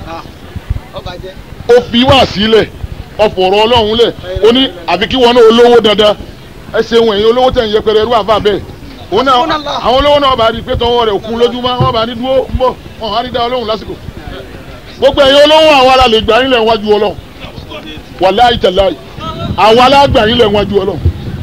ó fi wá sílẹ̀ ọ̀fọ̀rọ̀ ọlọ́run lẹ̀ ó ní àfi kí wọn náà olówó dandan ẹ ṣeun ẹ̀yin olówó tẹ̀ ń yẹpẹrẹ ẹrú àfà bẹ́ẹ̀ òun náà àwọn olówó náà bá rí i pé tọwọ́ rẹ̀ kún lójúmọ́ wọn bá ní dúró ń bọ̀ wọn á ní dá ọlọ́run lásìkò gbogbo ẹ̀yin olówó àwa la lè gbà yín lẹ̀ wájú ọlọ́run wàláì tàláì àwa la gbà yín lẹ̀ wájú ọlọ́run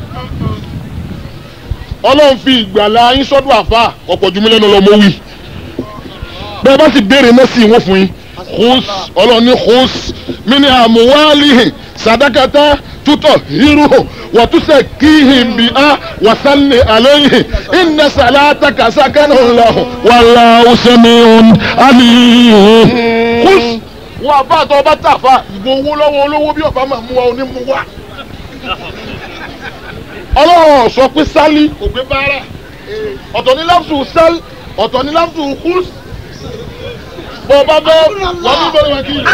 ọlọ́run fi ìgbàlá yín sọ́dọ̀ àfà ọ̀pọ̀ jùmí lẹ́nu lọ́mọ wí bẹ́ẹ̀ bá sì béèrè mẹ́sì wọn fún yín khus ọlọ́run ní khus mini amuwalihi sadakata tutọ hiruhu wàtúnṣe kíhìn bí a wàsálì àlẹyìn iná sàlátà kàsákánà lahu wàlá usamiun aliyu. khus wọn àbá àtọ ọba tàfà ìbò owó lọ́wọ́ olówó bí ọba máa mú wa onímú wa. ọlọ́run sọ pé sálí kò gbé báárà ọ̀tọ̀ ní láfùsù sálí ọ̀tọ̀ ní láfùsù khus bó o bá bẹ́ wọ́n ní bẹ́ẹ̀ wọ́n kì í.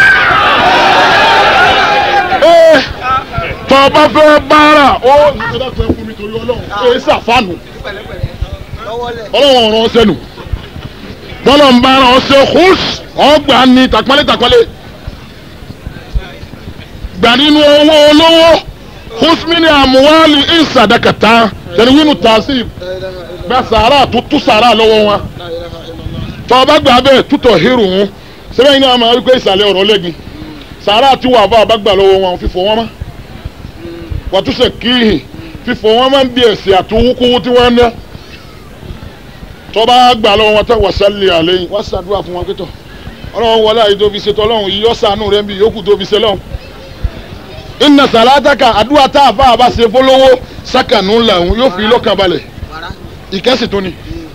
ee tọ́ ọ bá fẹ́ báárà ó ìṣẹ̀dá tó ẹ fún mi torí ọlọ́run ee sàfánù ọlọ́run ọ̀rọ̀ ọ̀sẹ̀ nù bọ́lọ̀ ń bára ọ̀sẹ̀ hús ọgbà ní tàpálẹ̀ tàpálẹ̀ gbà nínú owó olówó hús mi ní àmúwálì ìsàdákàtà tẹ̀lé wínú tààsì gba sàárà tó tú sàárà lọ́wọ́ wọn tọ́ ọba gbà bẹ́ẹ̀ tútọ̀ hírù wọn sẹ́fẹ̀ yìí náà máa wípé ìsàlẹ̀ ọ̀rọ̀ lẹ́gbin sàárà tí wà bá ọba gbà lọ́wọ́ wọn fífọ̀ wọn mọ́ wàtúnṣe kíhì fífọ̀ wọn máa ń bí ẹ̀sìn àtúwúkúwú tí wọ́n ń ná tọ́ bá gbà lọ́wọ́ wọn tán wàsálẹ̀ àlẹ́yìn wọ́n ṣàdúrà fún wọn pẹ́tọ̀ ọlọ́run wọlé àyè tó fi ṣètò ọlọ́run yìí yọ́sàánú rẹ̀ ń bí yòókù tó fi ṣe lọ́hùn. ìnà sàlátàkà àdúrà tá a bá a bá ṣe fọlọ́wọ́ sákànú làwọn yóò fi lọ́kàn balẹ̀ ìkẹ́sì tó ni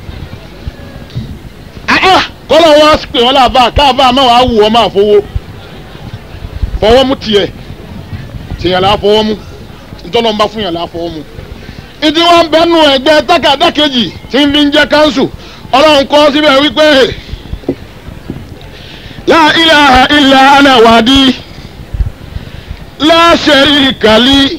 kọ́lọ̀ wọn pè wọ́n láàbà káàbà máa wàá wù wọ́n máa fowó fọwọ́ mú tiẹ̀ tìyàn là á fọwọ́ mú ntọ́lọ́ ń bá fún yàn là á fọwọ́ mú. ìdí wọn bẹnu ẹgbẹ́ tákàdá kejì tí ń fi ń jẹ́ káńsù ọlọ́run kọ́ síbẹ̀ wípé la ilaha illa ana wadi la sharika li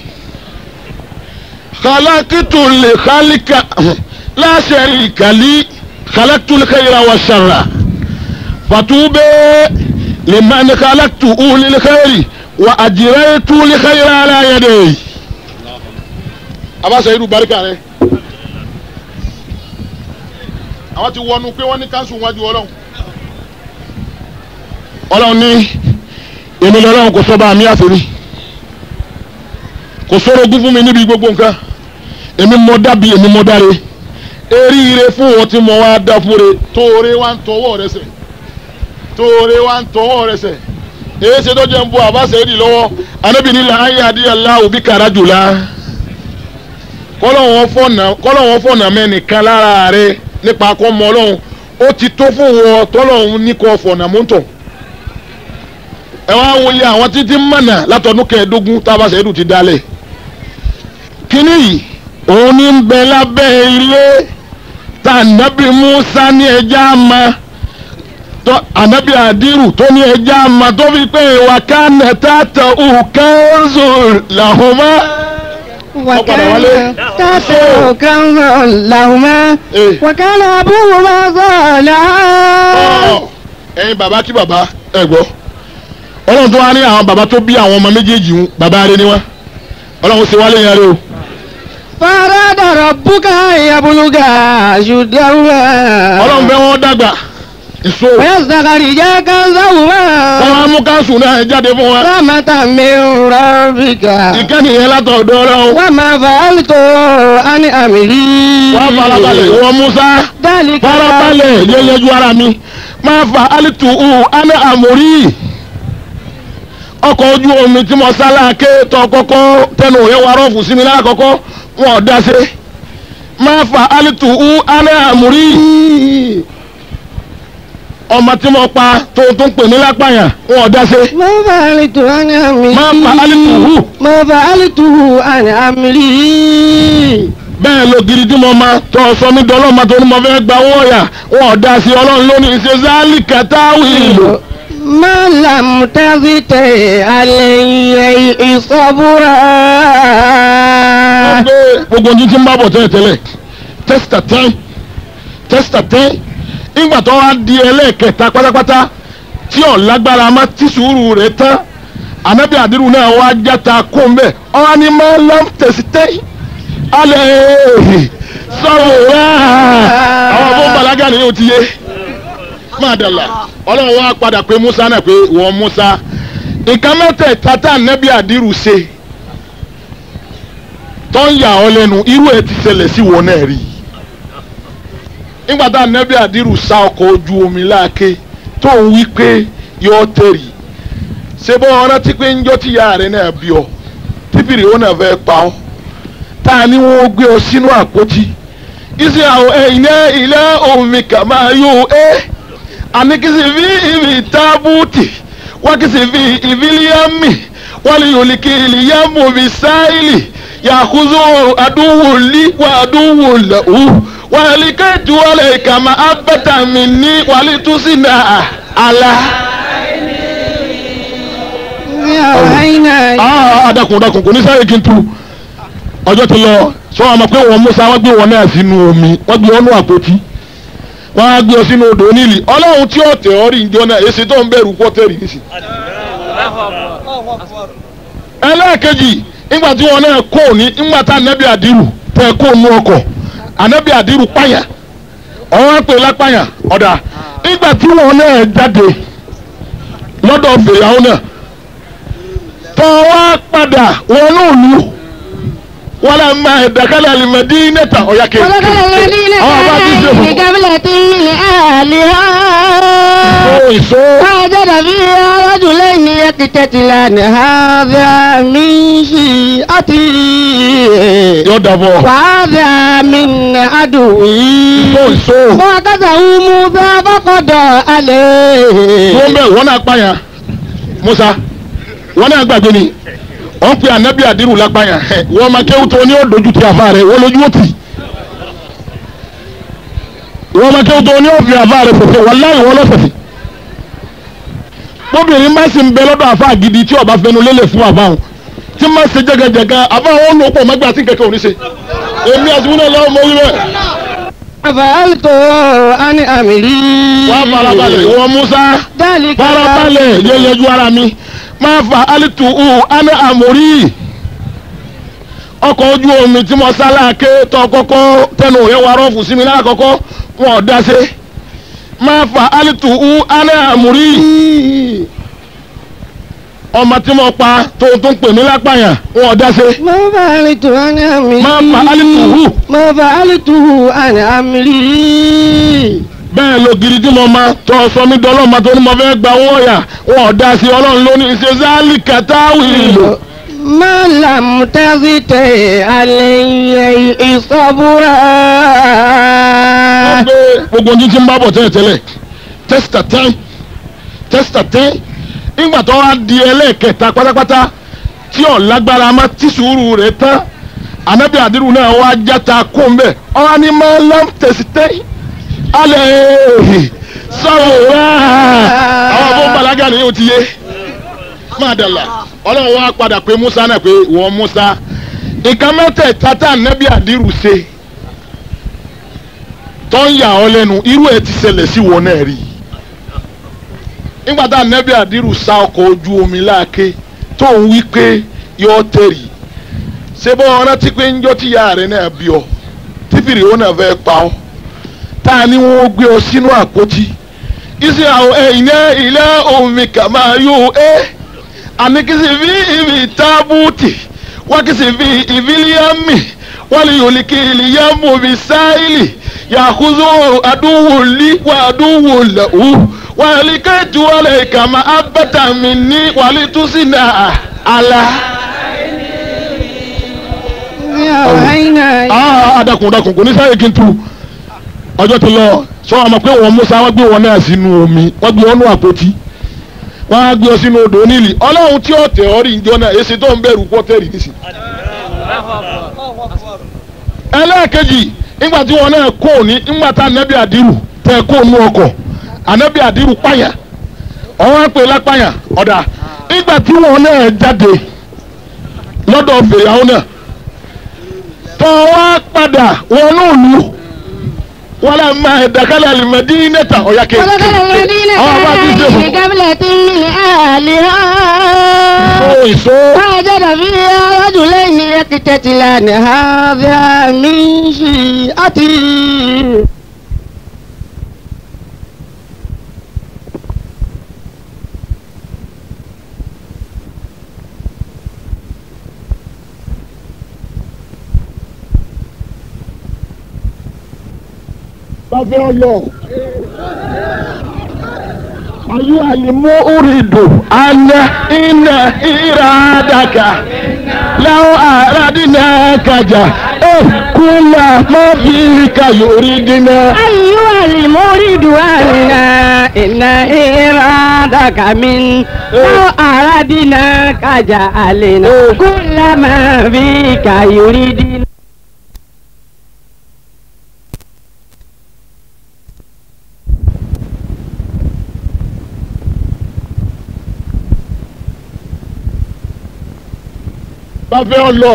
khalaqtu li khalika la sharika li khalaqtu al-khayra wa sharra fatuube liman khalaqtu lil khayri wa ajraytu li khayra ala yadayhi. abasa irú barika rẹ àwọn ti wọnú pé wọ́n ní káńsù wájú ọlọ́run ọlọ́run ní èmi lọ́lọ́run kò sọ́ba àmì àfẹ́rí kò sọ̀rọ̀ ogún fún mi níbi gbogbo nǹkan èmi mọ dábì èmi mọ dáre eríire fún wọn tí mo wá dá fúnre tóore wá ń tọwọ́ rẹ sẹ̀ tóore wá ń tọwọ́ rẹ sẹ̀ èyí ṣe tó jẹ́ ń bọ àbáṣe èdè lọ́wọ́ anábìíní là ń yá adíyàlá òbí kàrá jùlá kọ́lọ́wọ́n fọ̀nà mẹ́nìkan lára rẹ nípa akọ́mọ ọlọ́run ó ti tó fún wọn tọ́lọ́run ní kò fọ̀nà mọ́tò ẹ wá wo iye àwọn títí mọ̀nà látọdún kẹẹ̀ẹ́dógún tábàṣẹ ẹ̀dùn ti dálẹ̀ kínní yìí òun ní ń bẹ lábẹ́ ilé tá ànábì Musa ní ẹja ma tó ànábì àdírù tó ní ẹja ma tó fi pé ìwà kánẹ̀ tààtà òkèèzò làwọn mọ́. وكان تاسع كنزا لهما إيه. وكان أبوهما صالحا ẹ̀yin bàbá kí bàbá ẹ gbọ́ ọlọ́run tó wá ní àwọn bàbá tó bí àwọn ọmọ méjèèjì ń bàbá rẹ ni wọ́n ọlọ́run ṣe wálé yẹn rẹ o. فأراد ربك أن يبلغا أشدهما ọlọ́run fẹ́ wọ́n dàgbà ìṣó ويستخرجا كنزهما wọ́n á mú káńsù náà jáde fún wa. رحمة من ربك ìkànnì yẹn látọ̀dọ̀ ọlọ́run وما فعلت عن أمري wọ́n farabalẹ̀ wọ́n Musa ذلك farabalẹ̀ yẹyẹjú ara mi máa fa alitu u ana amori ọkọ̀ ojú omi tí mo sálá ké tọ́ kọ́kọ́ tẹnu òye wa rọ́ọ̀fù sí mi lákọ̀ọ́kọ́ wọn ò dá sí máa fa alitu u ana amori ọmọ tí mo pa tó tó ń pè mí lápáyà wọn ò dá sí ما فعلت عن أمري máa fa alitu u ما فعلته عن أمري bẹ́ẹ̀ ló gidi tí mo máa tọ́ sọ mí dọ́lọ́ máa tó ní mo fẹ́ gba owó ọ̀yà wọn ò dá sí ọlọ́run lónìí ṣe záálì kàtàwì ìlú. ما لم تفتح عليه صبرا pé gbogbo ojú tí ń bá bọ̀ tẹ́lẹ̀ tẹ́lẹ̀ tẹ́sítà tẹ́ tẹ́sítà tẹ́ ìgbà tó wá di ẹlẹ́ẹ̀kẹta pátápátá tí ò lágbára má tí sùúrù rẹ̀ tán ànábì àdírù náà wá játa kó ń bẹ̀ ọ̀hán ni máa ń lọ tẹ̀sí tẹ́ alẹ́ sọ̀rọ̀ wá àwọn fún balaga ni yóò ti yé máa dàlà ọlọ́run wá padà pé musa náà pé wọ́n musa nǹkan mẹ́tẹ̀ẹ̀ta tá ànábì àdírù ṣe tó ń yà ọ́ lẹ́nu irú ẹ̀ ti ṣẹlẹ̀ sí wọn náà rí nígbà tá ànábì àdírù sá ọkọ̀ ojú omi láàké tó ń wí pé yọ tẹ̀rì ṣé bọ́ ọ rántí pé ńjọ́ tí ìyá rẹ̀ náà bí ọ tíbìrì ó náà fẹ́ pa ọ́ tá a ní wọ́n gbé ọ sínú àpótí ìsì àwọn ẹ̀yìn ilé omi kà máa yó ẹ́ àníkìsì fi ìbí tábùtì wákìsì fi ìbílíàmì wálé yòlíkì ìlíyàmù bí sáìlì yàkúzó àdúwò lí wà àdúwò lẹ́wù wàlí kẹ́tù wàlẹ̀ ìkàmà abẹ́tàmì ní wàlí túsínà àlà. Ah, dákun dákun kò ní sáré kí n tu ọjọ́ ti lọ sọ wọn mọ̀ pé wọn Musa wọ́n gbé wọn náà sínú omi wọ́n gbé wọn nú àpótí wọ́n á gbé ọ sínú odò onílì ọlọ́run tí ó tẹ̀ ọ́ rí njọ́ náà èsì tó ń bẹ̀rù pọ́tẹ́rì nísì. ẹlẹ́ẹ̀kejì nígbà tí wọn náà kó ní nígbà tá ànábì àdírù tẹ̀ kó nú ọkọ̀ ànábì àdírù pààyà ọ̀hún pè lápàyà ọ̀dà nígbà tí wọn náà jáde lọ́dọ̀ fèrèhàn náà tọ́ wá padà wọn náà lù wọn là máa ẹ̀dàkálẹ̀ àlìmọ̀dí nẹ́ta ọ̀yà kejì ولقد الذين àwọn bá ti ṣe كانوا fún قبلة لآلهة un ìṣó وجد فيها رجلين يقتتلان هذا من شيعته yóò dàbọ̀ وهذا من عدوه ìṣó ìṣó فأخذه موسى فقضى عليه wọ́n bẹ̀ wọ́n náà pààyàn Musa wọ́n náà gbàgbé ni wọ́n pe ànábì àdírù lápàyàn ẹ̀ wọ́n máa kéwù tó ní ó dojú ti àfa rẹ̀ wọ́n lójú ó tì wọ́n máa kéwù tó ní ó fi àfa rẹ̀ fòfò wọ́n láì wọ́n lọ́sẹ̀sẹ̀ bóbìnrin má sì ń bẹ lọ́dọ̀ àfa gidi tí ọba fẹnu lélẹ̀ fún àfa wọn tí má ṣe jẹgẹjẹgẹ àfa wọn ló pọ̀ mẹ́gbà tí kẹ̀kẹ́ òní ṣe èmi àsìkò náà lọ́wọ́ mọ́ wí bẹ́ẹ̀ فعلت عن أمري wọ́n á farabalẹ̀ ìwọ Musa ذلك farabalẹ̀ yẹ yẹjú ara mi máa fa alitu u ana amori ọkọ̀ ojú omi tí mo sáláàké tó kọ́kọ́ tẹnu rẹ̀ wà rọ́ọ̀fù sí mi lákọ̀ọ́kọ́ wọn ò dá sí máa fa alitu u ana amori ọmọ tí mo pa tó tó ń pè mí lápàyàn wọn ò dá sí ما فعلت عن أمري ما فعلته. ما فعلته عن أمري bẹ́ẹ̀ ló gidi tí mo máa tọ́ sọ mí dọ́lọ́ máa tó ní mo fẹ́ gba owó ọ̀yà wọn ò dá sí ọlọ́run lónìí ṣe záálì kàtàwì ìlú. ما لم تفتح عليه صبرا wọ́n gbé gbogbo ojú tí ń bá bọ̀ tẹ́lẹ̀ tẹ́lẹ̀ tẹ́sítà tẹ́ tẹ́sítà tẹ́ ìgbà tó wá di ẹlẹ́ẹ̀kẹta pátápátá tí ò lágbára má tí sùúrù rẹ̀ tán ànábì àdírù náà wá játa kó ń bẹ̀ ọ̀hán ni máa ń lọ́n tẹ̀sí tẹ́ alẹ́ sọ̀rọ̀ wá àwọn fún balaga ni yóò ti yé máa dàlà ọlọ́run wá padà pé Musa náà pé wọ́n Musa nǹkan mẹ́tẹ̀ẹ̀ta tá ànábì àdírù ṣe tó ń yà ọ́ lẹ́nu irú ẹ̀ ti ṣẹlẹ̀ sí wọn náà rí nígbà tá ànábì àdírù sá ọkọ̀ ojú omi láàké tó ń wí pé yọ tẹ̀rì ṣé bọ́ ọ rántí pé ńjọ́ tí ìyá rẹ̀ náà bí ọ tí fìrì ó náà fẹ́ pa ọ́ tá a ní wọ́n gbé ọ sínú àpótí ìsì àwọn ẹ̀yìn ilé omi kà máa yó ẹ́ àníkìsì fi ìbí tábùtì wákìsì fi ìbílíàmì wálé yòlíkì ìlíyàmù bí sáìlì yàkúzó àdúwò lí wà àdúwò lẹ́wù wàlí kẹ́tù wàlẹ̀ ìkàmà abẹ́tàmì ní wàlí túsínà àlà. Ah, dákun dákun kò ní sáré kí n tu ọjọ́ ti lọ sọ wọn mọ̀ pé wọn Musa wọ́n gbé wọn náà sínú omi wọ́n gbé wọn nú àpótí wọ́n á gbé ọ sínú odò onílì ọlọ́run tí ó tẹ̀ ọ́ rí njọ́ náà èsì tó ń bẹ̀rù pọ́tẹ́rì nísì. ẹlẹ́ẹ̀kejì nígbà tí wọn náà kó ní nígbà tá anabi àdírù tẹ kó nu ọkọ̀ anabi àdírù pààyà ọwọ́ pè lápàyà ọ̀dà nígbà tí wọn náà jáde lọ́dọ̀ fèrèhàn náà tọ́ wá padà wọn náà lù wọn lè máa ẹ̀dàkálẹ̀ àlùmọ̀dí nẹ́ta ọ̀yà kéèké ولقد المدينة àwọn bá ti dé fún بقبلة من أهلها un ìṣó وجد فيها رجلين يقتتلان هذا من شيعته bàbá ọlọ ayé àlìmọ́ orídò àná iná ìràdàkà láwọn àràdínà kàjà ẹ kúlà mọ́ bí kàyórí dínà. أيها المريد أنا إن إرادك من لو أردناك جعلنا كل ما فيك يريدنا bàbá ọlọ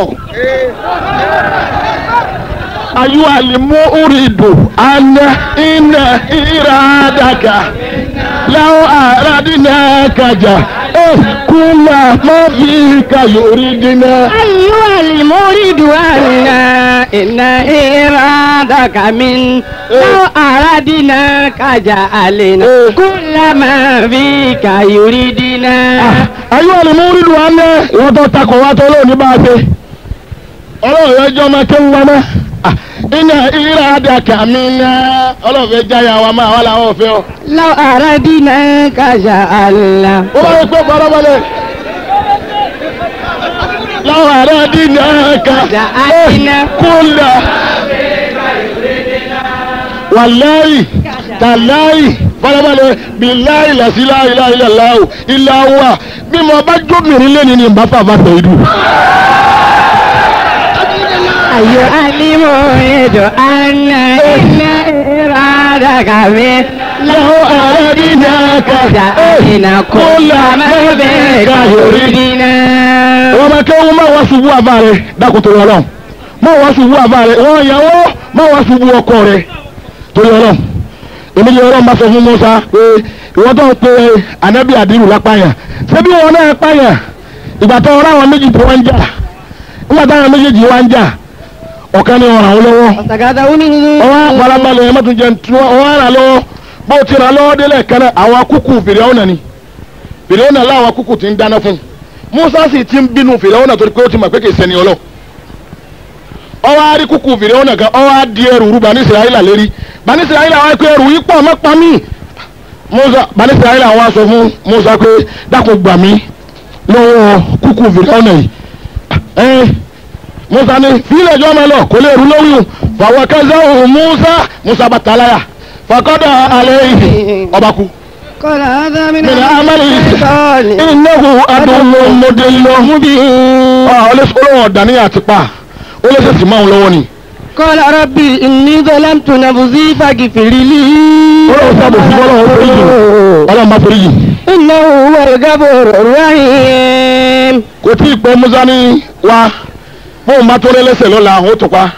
ayé àlìmọ́ orídò àná iná ìràdàkà láwọn àràdínà kàjà ẹ kúlà mọ́ bí kàyórí dínà. أيها المريد أنا إن إرادك من لو أردناك جعلنا كل ما فيك يريدنا ayé wà ní múrídù wa ní ìwọ́n tó takọ̀ wá tó lónìí bá a ṣe ọlọ́run yẹn jọ máa kéwù wa mọ́ iná ìrà àdàkà mi ná ọlọ́run fẹ́ jáyà wa máa wà láwọn òfin ọ. لو أردناك جعلنا ó bá yẹ pé bọ́lọ́bọ́lẹ̀ láwọn ará dínà ká Ja'alna. kúlà wàláyì tàláyì bọ́lọ́bọ́lẹ̀ bíláyì làsíláyì láìláìláwò ilà wà bí mo bá jóbìnrin lẹ́ni ni bá fà bá fẹ́ ìdù. أيها المريد أن إن إرادك من لو أردناك جعلنا كل ما فيك يريدنا wọ́n máa kéwọ́n máa wá ṣubú àbá rẹ̀ dákun torí ọlọ́run máa wá ṣubú àbá rẹ̀ wọ́n ìyàwó máa wá ṣubú ọkọ rẹ̀ torí ọlọ́run èmi ni ọlọ́run bá sọ fún Musa pé ìwọ́n tó ń pe anabi adiru lápáyà ṣebí wọn náà pààyàn ìgbà tó ọ̀rọ̀ àwọn méjì tó wá ń jà nígbà táwọn méjèèjì wá ń jà ọ̀kan ni ọ̀ràn wọn lọ́wọ́ ọwọ́ àparabalẹ̀ ẹ̀ mọ́tò jẹun tí wọ́n ọwọ́ rà lọ́wọ́ bó ti rà lọ́wọ́ délẹ̀ kan náà àwọn akúkú fìrìhónà ni fìrìhónà láwọn akúkú ti ń dáná fún un Musa sì ti ń bínú fìrìhónà torí pé ó ti mọ̀ pé kì í ṣẹni ọlọ́ ọwọ́ àrí kúkú fìrìhónà kan ọwọ́ á di ẹrù rú bani Israẹla lérí bani Israẹla wá pé ẹrù yìí pọ̀ mọ́ pa mí Musa bani Israẹla wá sọ fún Musa pé dákun gbà mí lọ́wọ́ kúkú fìrìhónà yìí ẹ Musa ní fílẹ̀ jọ́ máa lọ kò lè rú lórí o fàwọn kẹsàn án Musa Musa bá talaya fakọ́dà alẹ́ yìí ọba kú. قال هذا من من عمل الشيطان innahu adùnmọ̀ mọ́dẹ́lọ́ مبين ọlọ́wọ́ ọ̀dàní àti pa ó lè sèṣì máa ń lọ́wọ́ ni. قال ربي إني ظلمت نفسي فاغفر لي ọlọ́wọ́ sábò fún ọlọ́wọ́ forí jì ọlọ́wọ́ bá forí jì. إنه هو الغفور الرحيم kò tí ì pẹ́ musa ní wa fóun bá tó lẹ́lẹ́sẹ̀ lọ́la ó tó pa.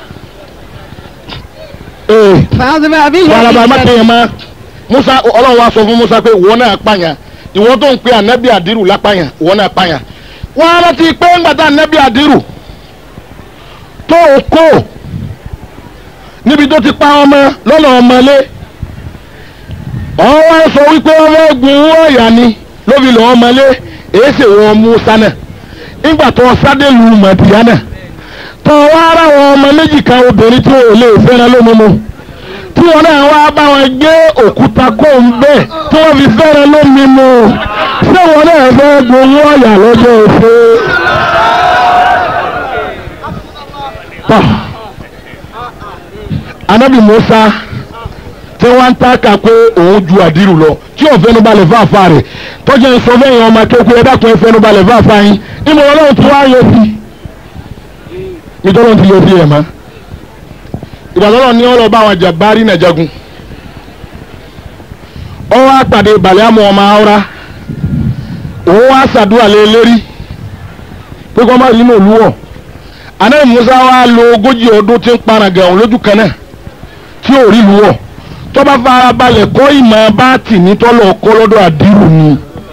ee فأصبح به wàhálà má kéèyàn má musa ọlọ́wọ́ wa sọ fún musa pé ìwọ náà pààyàn ìwọ tó ń pe ànábì àdírù lápàyàn ìwọ náà pààyàn. wọ́n á rántí pé ńgbàtà ànábì àdírù tó o kó níbi tó ti pa ọmọ lọ́nà ọmọlé wọ́n wá sọ wípé wọ́n fẹ́ gun owó ọ̀yà ni ló fi lọ́ọ́ ọmọlé èyí sì wọ́n Musa náà nígbà tó sádé lu Màdìyánà tó wá ara wọn ọmọ méjì kan obìnrin tí wọn ò lè fẹ́ràn lómúmu tí wọn náà wá bá wọn gbé òkúta kó ń bẹ́ẹ̀ tí wọ́n fi fẹ́ràn lómúmu ṣé wọn náà fẹ́ gun owó ọ̀yà lọ́jọ́ òfin. tọ́ anabi musa tí wọ́n ń tàkà pé òun ju àdírù lọ tí ò fẹ́nu balẹ̀ fáfá rẹ̀ tọ́jú ẹ̀ sọ fẹ́yìn ọmọ akéwòn ẹ̀ dákun ẹ̀ fẹ́nu balẹ̀ fáfá yín ìmọ̀ ọlọ́run tí wọ́n á yọ sí nítorí ti yọ sí ẹ̀ mọ́ ìgbàdọ́lọ́ ní ọlọ́ bá àwọn jàbárí náà jagun ọ wá pàdé balẹ̀ àmọ́ ọmọ awúrá òun wá ṣàdúrà lé lérí pé kọ́ máa rí inú olúwọ̀ anáyí musa wá lo ogójì ọdún tí ń paraga òun lójú kan náà tí ò rí lúwọ̀ tó bá fara balẹ̀ kọ́ ìmọ̀ bá tì ní tọ́lọ̀ ọkọ́ lọ́dọ̀ àdírù ni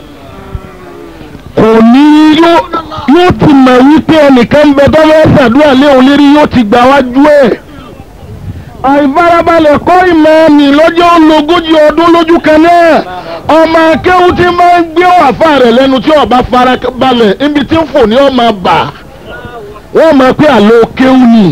kò ní yóò yóò ti mọ̀ wípé ẹnìkan ń bẹ tó fẹ́ ṣàdúrà lé òun lérí yóò ti gbà wájú ẹ̀ àìfarabalẹ̀ kọ́ ìmọ̀ ni lọ́jọ́ ológójì ọdún lójú kan náà ọmọ akéwù tí máa ń gbé wàfà rẹ̀ lẹ́nu tí ọba farabalẹ̀ níbi tí ń fò ní ọmọ bà wọ́n mọ̀ pé àlọ́ kéwù ni.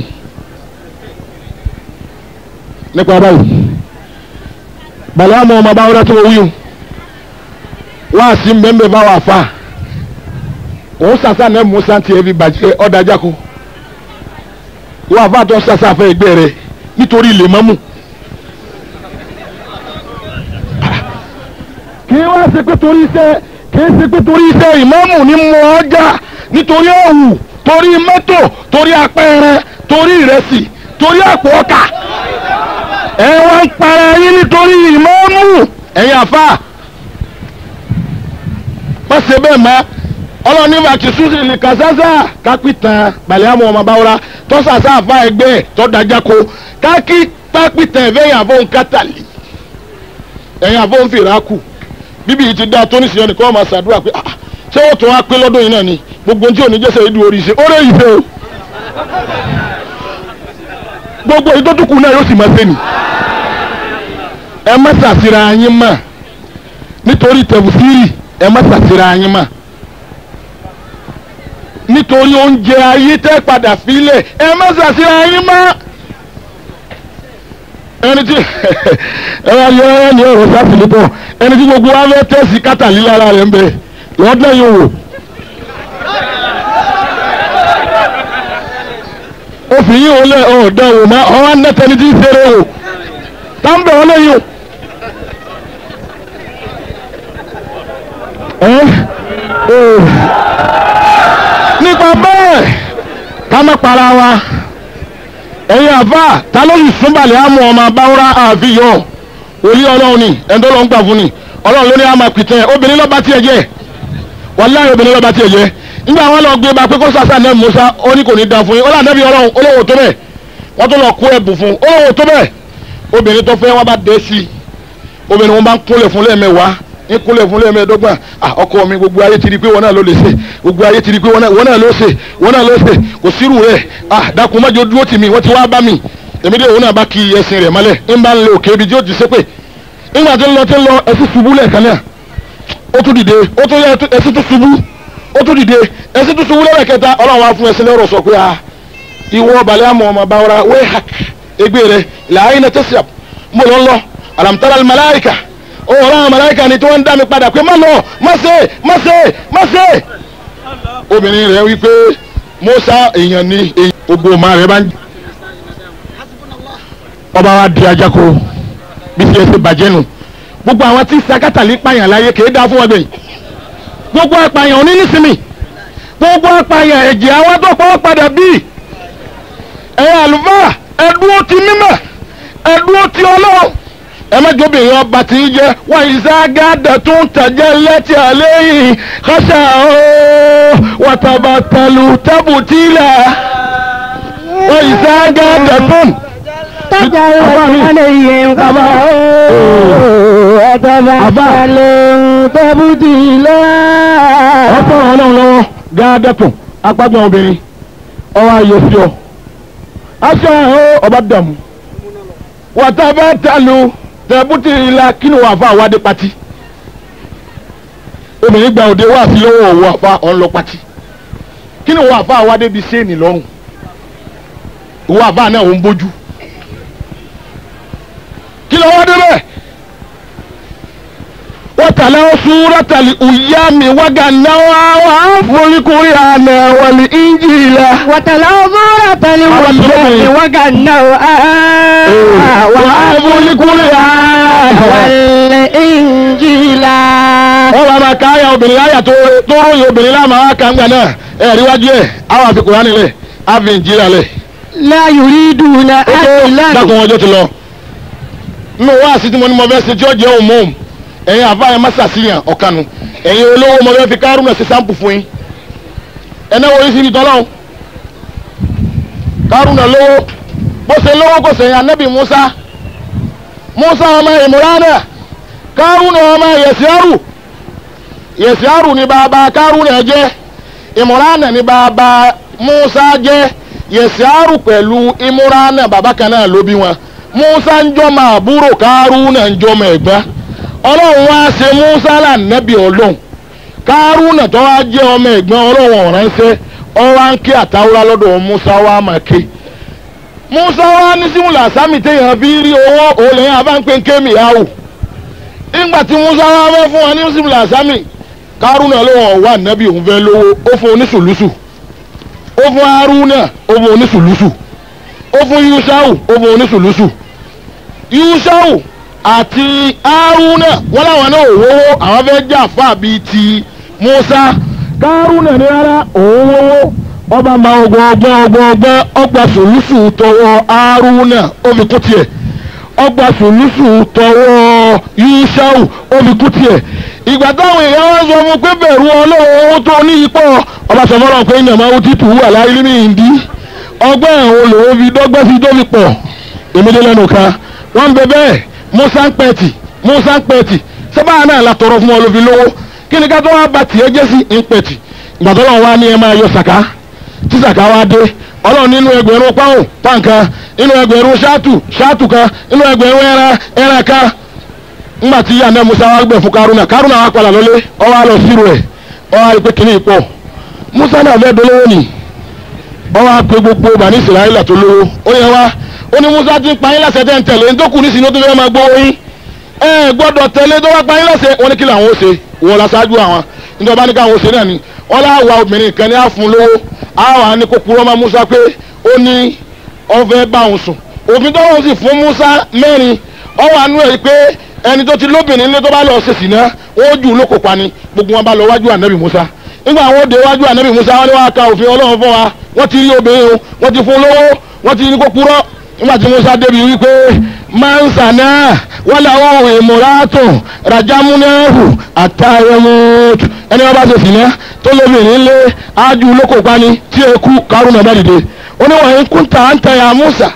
nípa báyìí balẹ̀ àmọ́ ọmọ báwọn tó wíwù wá sí mbẹ́mbẹ́ bá wà fà òun sàṣà náà mú sáǹtì ẹbí bàjẹ́ ọ̀dájà kó wọ́n àfà tó sàṣà fẹ́ ẹgbẹ́ rẹ̀ nítorí ilé mọ́mù. kí wá ṣe pé torí iṣẹ́ kì í ṣe pé torí iṣẹ́ ìmọ̀mù ní mọ ọjà nítorí òwú torí mọ́tò torí apẹ̀rẹ̀ torí ìrẹsì torí àpò ọkà. ẹ wá ń para yín nítorí ìmọ̀mù ẹ̀yin àfa. má ṣe bẹ́ẹ̀ mọ́ ọlọ́ni bàtí susi ní kasasa kápítàn balẹ̀ àmọ́ ọmọ báwọ́ra tọ́sàsá àfa ẹgbẹ́ tọ́dájáko kákí pápítàn ẹ̀fẹ́ àfọ̀ nkátàlì ẹ̀yìn àfọ̀ nfìràkù bíbí yìí ti dá tó nísìnyẹn nìkan ọmọ ṣàdúrà pé ah ṣé ó tún wá pé lọ́dún yìí náà ni gbogbo ohun tí òní jẹ́sẹ̀ ìdú orí ṣe ó rẹ̀ yìí ṣe o gbogbo ìdótùkù náà yóò sì máa ṣe nì ẹ má ṣàṣìra yín mọ́ nítorí tẹ̀fùsírì ẹ má ṣàṣìra yín mọ́ nítorí oúnjẹ ayé tẹ́ padà fílẹ̀ ẹ má ṣàṣìra yín mọ́ ẹni tí ẹ wá yọ ẹ ní ọ̀rọ̀ sátìlì pọ̀ ẹni tí gbogbo wa fẹ́ tẹ̀sí kátàlí lára rẹ̀ ń bẹ lọ́dọ̀ yìí wò. òfin yìí wọlé ọ̀ọ́dọ̀ wò má ọ̀wá nẹ́tẹ̀ni tí ń ṣeré wò tá ń bẹ̀ wọ́n lẹ́yìn o. nípa bẹ́ẹ̀ ká má para wa ẹ̀yin àfa ta ló yìí súnbalẹ̀ àmú ọmọ abáwúrá àfihàn òní ọlọ́run ni ẹ̀ńdọ́ ló ń gbà fún ni ọlọ́run ló ní àmà pìtẹ́ obìnrin lọ́ba tiẹ̀ jẹ́ wàláhì obìnrin lọ́ba tiẹ̀ jẹ́ nígbà wọn lọ gbé ba pé kó sàṣà náà Musa ó ní kò ní da fún yín ó lànà bí ọlọ́run olówó tó bẹ́ẹ̀ wọ́n tó lọ kó ẹ̀bùn fún olówó tó bẹ́ẹ̀ obìnrin tó fẹ́ wọn bá dé sí i obìnrin wọn bá ń kúnlẹ̀ fún lẹ́ẹ̀mẹ́wàá ń kúnlẹ̀ fún lẹ́ẹ̀mẹ́ẹ̀dọ́gbọ̀n ọkọ mi gbogbo ayé ti di pé wọn náà ló lè ṣe gbogbo ayé ti di pé wọn náà ló ṣe wọn náà ló ṣe kò sírù rẹ̀ dákun mọ́jọ dúró tì mí wọ́n ti wá bá mi èmi dé òun náà bá kí ẹsìn rẹ̀ mọ́lẹ̀ ń bá ń lé òkè ibi tí ó ti ṣépè nígbà tó ń lọ tó ń lọ ẹsìn ṣubú lẹ́ẹ̀kan náà ó tún dìde ó tún yẹ ẹsìn tó ṣubú ó tún dìde ẹsìn tó ṣubú lẹ́ẹ̀kẹta ọlọ́run wá fún ẹsìn lẹ́rọ̀ sọ pé a ìwọ balẹ̀ àmọ́ ọmọ báwọ́ra wẹ́ hak egbe rẹ̀ làáyín náà tẹ̀sí mo lọ lọ alamtara malaika ó wọ́n àwọn malaika ni tí wọ́n ń dá mi padà pé má lọ má ṣe má ṣe má ṣe obìnrin rẹ̀ wí pé Mùsá èèyàn ni èèyàn gbogbo ọmọ rẹ̀ bá ń ọba wa di ajako bí ti ẹsẹ bàjẹ́ nù gbogbo àwọn tí sakatali pààyàn láyé kèé dá fún wọn bẹ́ẹ̀ gbogbo apààyàn òní nísìmì gbogbo apààyàn ẹ̀jẹ̀ àwọn tó pọ̀ padà bí ẹ̀yà àlùfáà ẹ̀dúró ti mímọ̀ ẹ̀dúró ti ọlọ́run ẹ má jóbìnrin ọba tí ń jẹ wọn ìságádà tó ń tàjẹ lẹ́tì àléyìn kọ́sà ó wàtàbàtàlù tábùtìlà wọn ìságádà tó ń. تجعل عليهم قضاء وتبعثل تبديلا ọ̀pọ̀ ọlọ́run lọ́wọ́ gáádẹ́kùn agbágbọ́n obìnrin ọwọ́ ayé sí ọ. aṣọ ẹ̀hó ọba dàmú. wàtá bá tàlù tẹ̀bútì ìlà kínú wà fún àwádé pati. obìnrin gba òde wá sí lọ́wọ́ òwò àfa ọ̀nlọ pati. kínú wà fún àwádé bíi séènì lọ́rùn. òwò àfa náà ò ń bójú. kí ló wá dé bẹ́ẹ̀ wọ́tàlá súrátàlì ùyámi wágànáwá wà á foríkorí àná wàlí ìnjìlá. وتلو زورة الوجه وجنوا wà á foríkorí àná. والإنجيل wọ́n wá máa ka àyà obìnrin àyà tó tó ròyìn obìnrin láàmú àwọn kàńgà náà ẹ̀ ríwájú ẹ̀ àwọn àfi Kùránì lẹ̀ àfi Ìnjílà lẹ̀ لا يريدون ألا dákun ọjọ́ ti lọ nínú wá sí tí mo ní mo fẹ́ ṣe tí ó jẹ́ òmùm ẹ̀yin àfáàyàn má ṣàṣìyàn ọ̀kanu ẹ̀yin olówó mo fẹ́ fi kárùnà ṣe sáǹpù fún yín ẹ̀nà wo yín sí ibi tọ́lọ́hún kárùnà lówó bó ṣe lówó kò sẹ̀yìn anábì musa musa ọmọ ìmúránà kárùnà ọmọ yẹ̀síárù yẹ̀síárù ni bàbá kárùnà jẹ́ ìmúránà ni bàbá musa jẹ́ yẹ̀síárù pẹ̀lú ìmúránà bàbá kan náà ló bí wọn musa ń jọmọ àbúrò kárùnà ń jọmọ ẹ̀gbọ́n ọlọ́run wá ṣe musa lànàbì ọlọ́run kárùnà tó wá jẹ́ ọmọ ẹ̀gbọ́n ọlọ́run ọ̀ránṣẹ́ ọwá ń ké àtàwúrà lọ́dọ̀ musa wá máa ké musa wá ní símúlà sámì téèyàn fi rí owó òòlẹ́yìn abáńpé kémi yahoo nígbà tí musa wá fẹ́ fún wa ní símúlà sámì kárùnà lọ́wọ́ wà nábì òun fẹ́ lówó ó fún oníṣùlùṣù ó fún haruna ó fún oníṣùlùṣù ó fún yushau ó fún oníṣùlùṣù yushau àti haruna wọn làwọn náà wọ́wọ́ àwọn fẹ́ jà fà bíi ti musa kárùnà ní rárá òun wọ́wọ́ ọba máa ọgbọ́n ọgbọ́n ọgbọ́n ọgbọ́n ọgbà sòlùsù tọwọ́ haruna ó fi kú tiẹ̀ ọgbà sòlùsù tọwọ́ yushau ó fi kú tiẹ̀ ìgbà táwọn èèyàn wá sọ fún pé bẹ̀rù ọlọ́run owó tó ní ipò ọba sọ fọlọ́n pé ìyàmá ó ti tù wà láyé ní ìdí ọgbọ́n ẹ̀hún lòún fi dọ́gbẹ́ fi tó fi pọ̀ èmídé lẹ́nu kan wọ́n ń bẹ bẹ́ẹ̀ musa ń pẹ̀tì musa ń pẹ̀tì sábà náà la tọrọ fún ọ ló fi lówó kí ni ká tó wá ba tiẹ̀ jẹ́ sí ń pẹ̀tì ìgbà tó lọ́wọ́ wá ní ẹ máa yọ sàká tí sàká wá dé ọlọ́run nínú ẹgbẹ̀rún pàwọn pàǹkan nínú ẹgbẹ̀rún ṣáàtù ṣáàtù kan nínú ẹgbẹ̀rún ẹran ẹran kan ńgbà tí yàrá musa wá gbẹ fún karuna karuna wá padà lọlé ọwọ́ àlọ́ sírò ẹ̀ ọwọ́ àlọ́ pé kìíní ìpọ̀ musa náà fẹ́ dolówó nì ọwọ́ àpè gbogbo bani israẹli tó lówó ó yẹ wá ó ní musa ti ń pa yín láṣẹ tẹ́ ń tẹ̀lé ní tó kù nísìnyí ó tún fẹ́ máa gbówó yín ẹ gbọ́dọ̀ tẹ̀lé tó wá pa yín láṣẹ wọn ní kí làwọn ó ṣe wọ́n la ṣáájú àwọn nítorí bá ní káwọn ó ṣe náà ni wọ́n lá wa obìnrin kan ní àfun lówó àwọn ní kó kúrọ́ máa musa pé ó ní ọfẹ́ bá òun sùn òfin tó wọ́n sì fún musa mẹ́rin ọwọ́ àánú ẹ̀ pé ẹni tó ti lóbìnrin lé tó bá lọ ṣèṣì náà wọ́n jù ú lóko pa ni gbogbo wọn bá lọ wájú ànábì musa nígbà àwọn òde wájú ànábì musa wọn ni wọn ka òfin ọlọ́run fún wa wọ́n ti rí obìnrin o wọ́n ti fún lówó wọ́n ti ní kó purọ́ nígbà tí musa débi wípé mansa náà wọ́n làwọn ìmúratò rajamunahu àtàyẹmútu ẹni wọn bá ṣèṣì náà tó lóbìnrin lé ájú lóko pa ni tí eku karùn-ún bá dìde oníwàá kúntà ń tẹ̀yà musa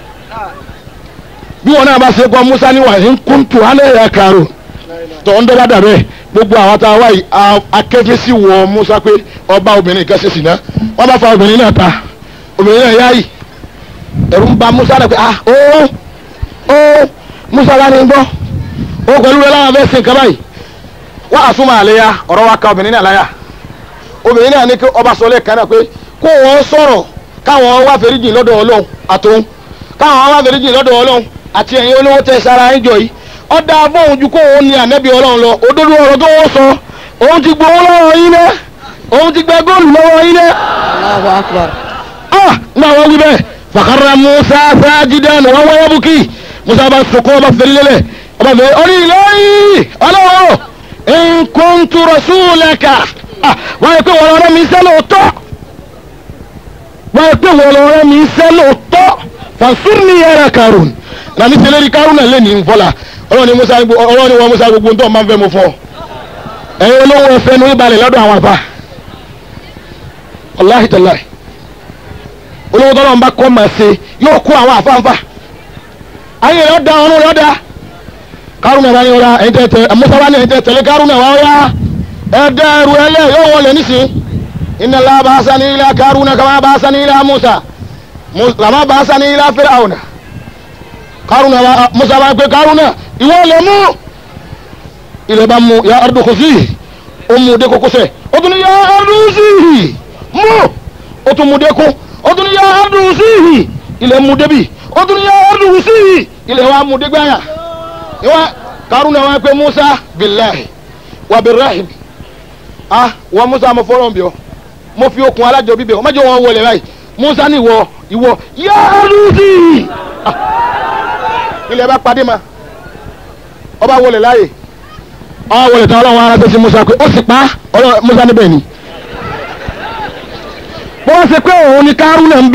bí wọn náà bá ṣe kọ musa ní wàhíń kúntù alẹ́ yà kàrò tó ń dọ́lá dàbẹ́ gbogbo àwọn tá a wáyé akẹ́fẹ́ sí wọ musa pé ọba obìnrin kan ṣe sì ná wọn bá fa obìnrin náà ta obìnrin náà yáyì ẹ̀rù ń ba musa náà pé ah ó ó musa wá ní gbọ́ ó pẹ̀lú rẹ láwọn fẹ́ sin kaba yìí wọ́n àsúnmọ́ àlẹ́ ya ọ̀rọ̀ wa ka obìnrin náà láyà obìnrin náà ní kí ọba sọ lẹ́ẹ̀kan náà pé kó wọ́n sọ̀rọ̀ káwọn wá fẹ́ríjì lọ́dọ̀ ọlọ́run àtòun káwọn wá fẹ́ríjì lọ́dọ̀ ọlọ́run àti ẹ̀yin olówó tẹ sára ẹjọ́ yìí ọ̀dà fóun ju kó òun ní ànẹ́bí ọlọ́run lọ òdodo ọ̀rọ̀ tó wọ́n sọ òun ti gbowó lọ́wọ́ yín náà òun ti gbẹ góòlù lọ́wọ́ yín náà. Allahu akbar. ah nígbà wọn wí bẹ́ẹ̀ fàkàrà musa sáájídán wọn wáyé bukí musa bá sọkọ́ ọba fèrè lélẹ̀ ọba fèrè orí lẹ́yìn ọlọ́wọ́ nkuntu rasulaka ah wọ́n yẹ pé wọ́n lọ́rọ́ mi sẹ́ lóòótọ́ wọ́n yẹ pé wọ́n lọ́rọ́ mi sẹ́ lóòótọ́ fasunni yàrá karùn nani seleri karùn náà lé ní nfọlá ọlọ́ni musa ọlọ́ni wọn musa gbogbo ntọ́ máa ń fẹ́ mo fọ́ ẹ̀yin olówó ẹ̀fẹ́ ní ìbalẹ̀ lọ́dọ̀ àwọn àfa wàláhi tàláhi olówó tọ́lọ́ ń bá kọ́ máa ṣe yóò kó àwọn àfáàfà ayé rẹ̀ ọ̀dà ọ̀run rẹ̀ ọ̀dà karùn náà wáyé ọ̀la ẹ̀yin tẹ̀tẹ̀ musa wá ní ẹ̀yin tẹ̀tẹ̀ karùn náà wáyé ẹ̀dá ẹrù ẹlẹ́ yóò wọlé nísìn inna Allah ba'athani ila karùn kama ba'athani ila musa lama ba'athani ila fir'auna karuna wa musa bá pé karuna ìwọ lè mú ilẹ̀ bá mú ya ardu khusi ó mú dé kókósẹ̀ ó tún ní ya ardu síhì mú ó tún mú dé kó ó tún ní ya ardu síhì ilẹ̀ mú débi ó tún ní ya ardu síhì ilẹ̀ wa mú dé gbáyà ìwọ karuna wa pé musa billahi wa birahim ah wọ musa mo fọlọ́n bí ọ mo fi okùn alájọ bíbẹ ọ má jẹ́ wọn wọlé báyìí musa ní ìwọ ìwọ ya ardu síhì ah ilẹ̀ bá padé ma ọba wọlé láàyè ọba wọlé tán ọlọ́run ara tẹ́sí musa pé ó sì pa ọlọ́run musa níbẹ̀ ni bó wá ṣe pé òun ni kárúnà ń bẹ̀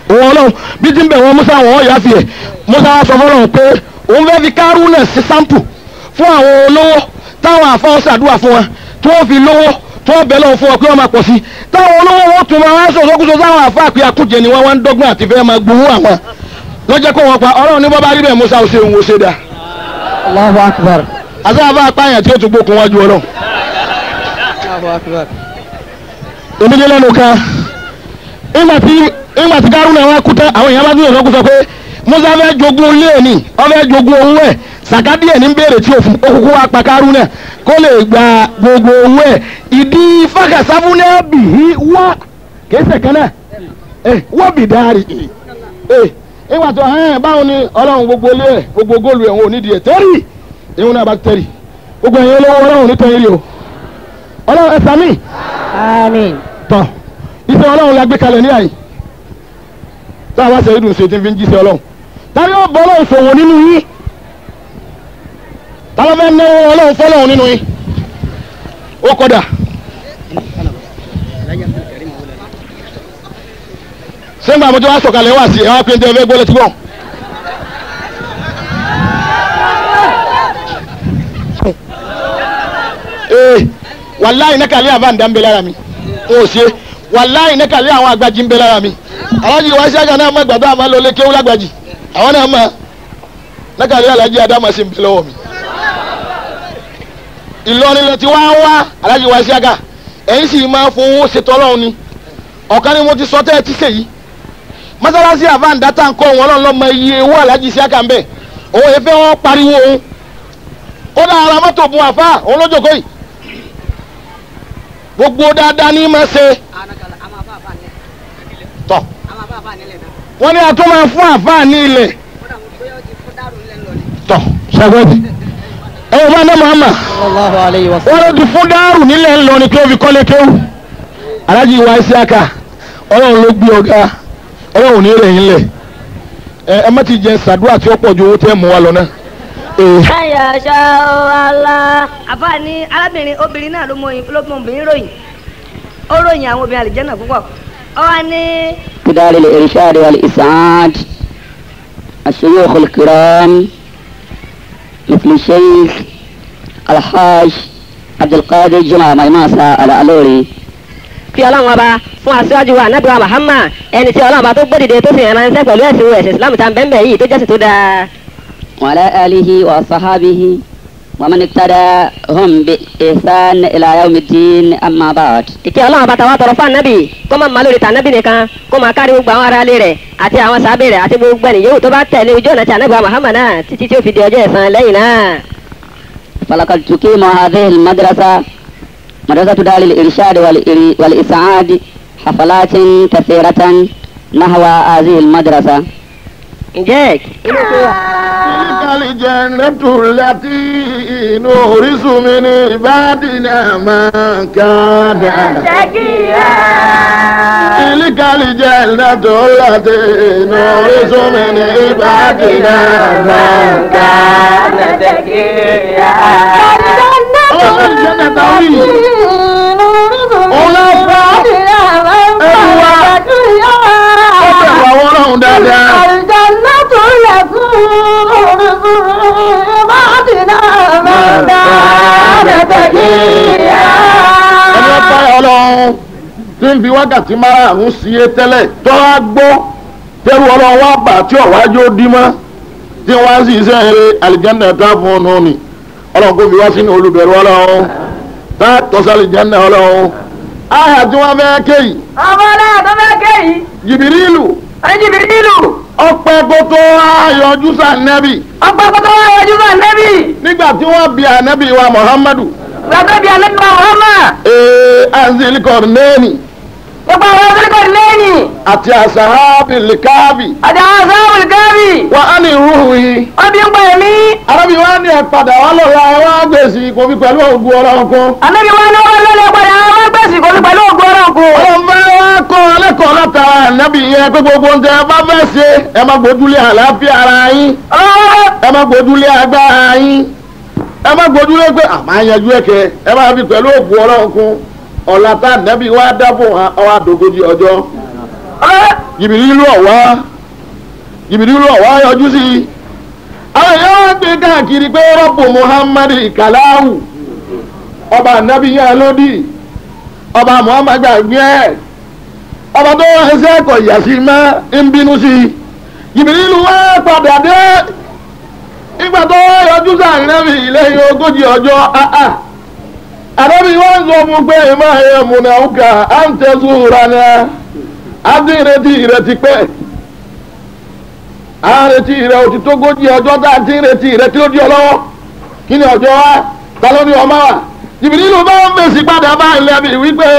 òun ọlọ́run bí ti ń bẹ̀ wọ́n musa wọn ọ̀yà fi ẹ̀ musa wa sọ fọlọ́run pé òun fẹ́ fi kárúnà sí sampo fún àwọn olówó táwọn àfọwọ́ ṣàdúrà fún wọn tí wọ́n fi lówó tí wọ́n bẹ̀ lọ́wọ́ fún wọn pé wọ́n máa pọ̀ sí i táwọn olówó wọn tún máa wá sọ̀sọ́kúsọ sáwọn àfa àpè àkújẹ ni wọ́n wá ń dọ́gbọ́n àti fẹ́ máa gbowó àwọn lọ́jọ́ kó wọn pa ọlọ́run ní bọ́bá rí bẹ́ẹ̀ musa ò ṣe òun ò ṣe dáa Allahu akbar. àtàwọn apáyàn tí ó tún gbókun wájú ọlọ́run Allahu akbar. èmi dé lẹ́nu kan ìgbà tí ìgbà tí kárúnà wa kú tán àwọn èèyàn bá tún yàn lọ́kùn sọ pé musa fẹ́ jogún ilé ẹ̀ ní wọ́n fẹ́ jogún owó ẹ̀ sàkádì ẹ̀ ní béèrè tí òfin òkùnkùn wa pa kárúnà kó lè gba gbogbo owó ẹ̀ ìdí fàkàsáfúnẹ́ bì í wá kéésẹ̀ kan náà ẹ wọ́n bì dárí ẹ ìgbà tó hẹ́n báwo ni ọlọ́run gbogbo ilé ẹ̀ gbogbo góòlù ẹ̀ wọn ò nídìí ẹ̀ tẹ́rì ìhun náà bá tẹ́rì gbogbo ẹ̀yin olówó ọlọ́run ní tẹ́rì o ọlọ́run ẹ̀ sàmì Àmín. tọ iṣẹ́ ọlọ́run la gbé kalẹ̀ ní àyè tá a bá ṣe ìdùn ṣe tí ń fi ń jíṣẹ́ ọlọ́run táyọ̀ yóò bọ́ ọlọ́run ṣòwò nínú yín táwọn fẹ́ náwó ọlọ́run fọ́lọ́run nínú yín ó kọ́dà. sẹ́ńgbà àmọ́jọ wa sọ̀kalẹ̀ wá sí ẹ̀ wá pé ń tẹ́ ẹ fẹ́ gbọ́ létí gbọ́. ee wàláyé nẹ́kàlẹ́ àbáǹdà ń bẹ lára mi n ò ṣe wàláyé nẹ́kàlẹ́ àwọn àgbàjì ń bẹ lára mi alájí wa ṣáàgà náà mọ ìgbàdo àmọ́ lọlé kéwú lágbàjì àwọn náà mọ nẹ́kàlẹ́ alájí adámọ̀ sí ń bẹ lọ́wọ́ mi. Ìlọrin lẹ ti wá wá alájí wa ṣáàgà ẹ̀yin sì máa fowó ṣètò ọlọ́run ni ọ̀kan ni mo ti sọ tẹ́ ẹ ti ṣe yìí mọ́sálásí àbáǹdà tá à ń kọ́ wọn lọ́nà lọ́mọ iye owó alájí ṣáàgà ń bẹ̀ òun yẹn fẹ́ wọ́n pariwo òun kódà ara mọ́tò bun àfa òun lójókòó yìí gbogbo dáadáa ní ma ṣe tọ wọn ní atọ́ máa fún àfáà ní ilẹ̀ tọ ṣàgbọ́dì ẹ wọ́n bá ní Muhammad Sallallahu alayhi wa wọ́n sallam. ló ti fún dáàrú nílẹ̀ ńlọrin tó fi kọ́lé kéwù alájí ìwà Isiaka ọlọ́run ló gbé ọ̀gá ọlọ́run ní rẹ̀ yín lẹ̀ ẹ ẹ má ti jẹ sàdúrà tí ó pọ̀ ju owó tẹ́ mú wa lọ náà. ee ẹyà ṣá o ala àbá ní arábìnrin obìnrin náà ló mọ ló mọ obìnrin ròyìn ó ròyìn àwọn obìnrin àlìjẹ́nà púpọ̀ ó wá ní بدار الإرشاد والإسعاد الشيوخ الكرام مثل الشيخ الحاج عبد القادر جمعة ميماسة الألوري fi ọlọ́run ọba fún aṣáájú wa anabi wa Muhammad ẹni tí ọlọ́run ọba tó gbódìde tó sì rìn ránṣẹ́ pẹ̀lú ẹ̀sìn ẹ̀sìn Islam tá n bẹ́ẹ̀ bẹ́ẹ̀ yìí tó jẹ́sìn tó dáa. وعلى آله وصحابه ومن ابتداهم بإحسان إلى يوم الدين أما بعد ìkẹ́ ọlọ́run ọba tàwa tọrọ fún anabi kó máa ma lórí tànàbì nìkan kó máa kárí gbogbo àwọn ará ilé rẹ̀ àti àwọn sábẹ́ rẹ̀ àti gbogbo ẹni yòówù tó bá tẹ̀lé ojú ọ̀nà tí anabi wa Muhammad náà títí tí ó fi di ọjọ́ ẹ̀san lẹ́yìn náà. فلقد تقيم هذه المدرسة مدرسة دار الإرشاد والإر- والإسعاد حفلات كثيرة نحو هذه المدرسة ǹjẹ́ inú tó wà. تلك الجنة التي نورث من عبادنا من كان تلك الجنة التي نورث من عبادنا من كان ọlọ́run الجنة táwí òun lọ fọ́ ẹnu wa ó bẹ̀rù àwọn ọlọ́run dáadáa. ẹni ọ̀pá ọlọ́run tí ń fi wákàtí márààrún sí é tẹ́lẹ̀ tó wá gbọ́ tẹ́rù ọlọ́run wá bà tí ọ̀wájú ó dí mọ́ tí wọ́n á sì ṣe eré àlìjánnà tá fún un nù ni ọlọ́run kò fi wá sínú olùbẹ̀rù ọlọ́run tá tọ́sí àlìjánnà ọlọ́run àyà tí wọ́n fẹ́ kéyì ọmọ náà tó fẹ́ kéyìí jìbìrìlù ẹnjìbìrì nílùú ọpẹ́ kó tó ayọ̀jú sànẹ́bì ọgbà kótó wà wájú bá nẹ́bì nígbà tí wọ́n bi ànẹ́bì wa muhammadu gbàgbé bíi anẹ́bí wa Muhammad ee anzilikọ̀ nẹ́ẹ̀nì gbogbo àwọn ọ̀sẹ̀kọ̀ lẹ́yìn àti àṣàhábìlì káàbì àti àwọn sáwọn gáàbì wà á ní ìrúhu yìí. wọ́n bí ń pè mí arábì wa ní ẹ̀padà wà lọ́la ẹ wá gbèsè kò fi pẹ̀lú ògùn ọlọ́run kún. anẹ́bí wa ní wọ́n lọ́lẹ̀ padà wọ́n gbèsè kò ní pẹ̀lú ògùn ọ̀rọ̀ kù. ọlọ́run fẹ́ wá kọ́ ẹlẹ́kọ̀ọ́ látara ànábì yẹn pé gbogbo ń tẹ ẹ bá fẹ́ ṣe ẹ má gbójúlé àlàáfíà ara yín ẹ má gbójúlé agbára yín ẹ má gbójúlé pé àmọ́ àyànjú ẹ̀kẹ́ ẹ má fi pẹ̀lú ògùn ọlọ́run kún ọ̀la tá ànábì wa dábò ọwọ́ àdógójì ọjọ́ Jìbìrìlù ọ̀wá Jìbìrìlù ọ̀wá yọjú sí i àwọn èèyàn wá gbé káàkiri pé rọ́pò Muhammad kàláwù ọba ànábì yẹn lódì ọba Muhammad gbàgbé ẹ̀ ọba tó ẹsẹ̀ kọ̀ yà sí mọ́ ń bínú sí i Jìbìrìlù wá padà dé ìgbà tó yọjú sáà nẹ́bì lẹ́yìn ogójì ọjọ́ áá àdébí wọn sọ fún pé máa yẹ múnàúkà á ń tẹ̀sùn rana á ti retí rẹ ti pẹ́ á retí rẹ òtí tó gójì ọjọ́ tá a ti retí rẹ tí ó di ọ lọ́wọ́ kí ni ọjọ́ wa ta ló ní ọmọ wa Jìbìrìlù bá ń fèsì padà bá ilẹ̀ mi wípé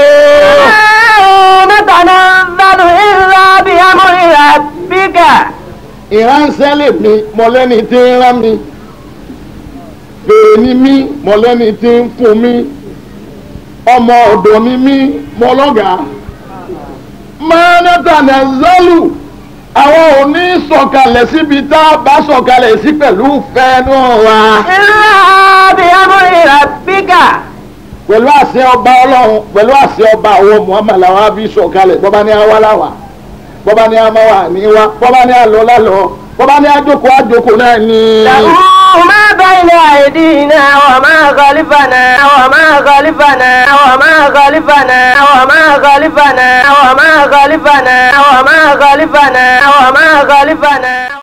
نتنزل إلا بأمر ربك ìránṣẹ́ lè mi mọ̀lẹ́ni tí ń rán mi fèrè ni mí mọ̀lẹ́ni tí ń fún mi ọmọ ọ̀dọ̀ ni mí mọ̀lọ́gàá mọ́nátànà zọ́lù àwọn ò ní sọ̀kalẹ̀ síbi tá a bá sọ̀kalẹ̀ sí pẹ̀lú fẹ́ẹ́nù wa إلا بأمر ربك pẹ̀lú àṣẹ ọba ọlọ́run pẹ̀lú àṣẹ ọba àwọn muhammad làwọn á fi sọ̀kalẹ̀ bọ́bá ní àwa láwà bọ́bá ní àmàwà ní wa bọ́bá ní àlọ́ lálọ́ bọ́bá ní àjòkó àjòkó náà ní. له ما بين أيدينا وما خلفنا وما خلفنا وما خلفنا وما خلفنا وما خلفنا وما خلفنا وما خلفنا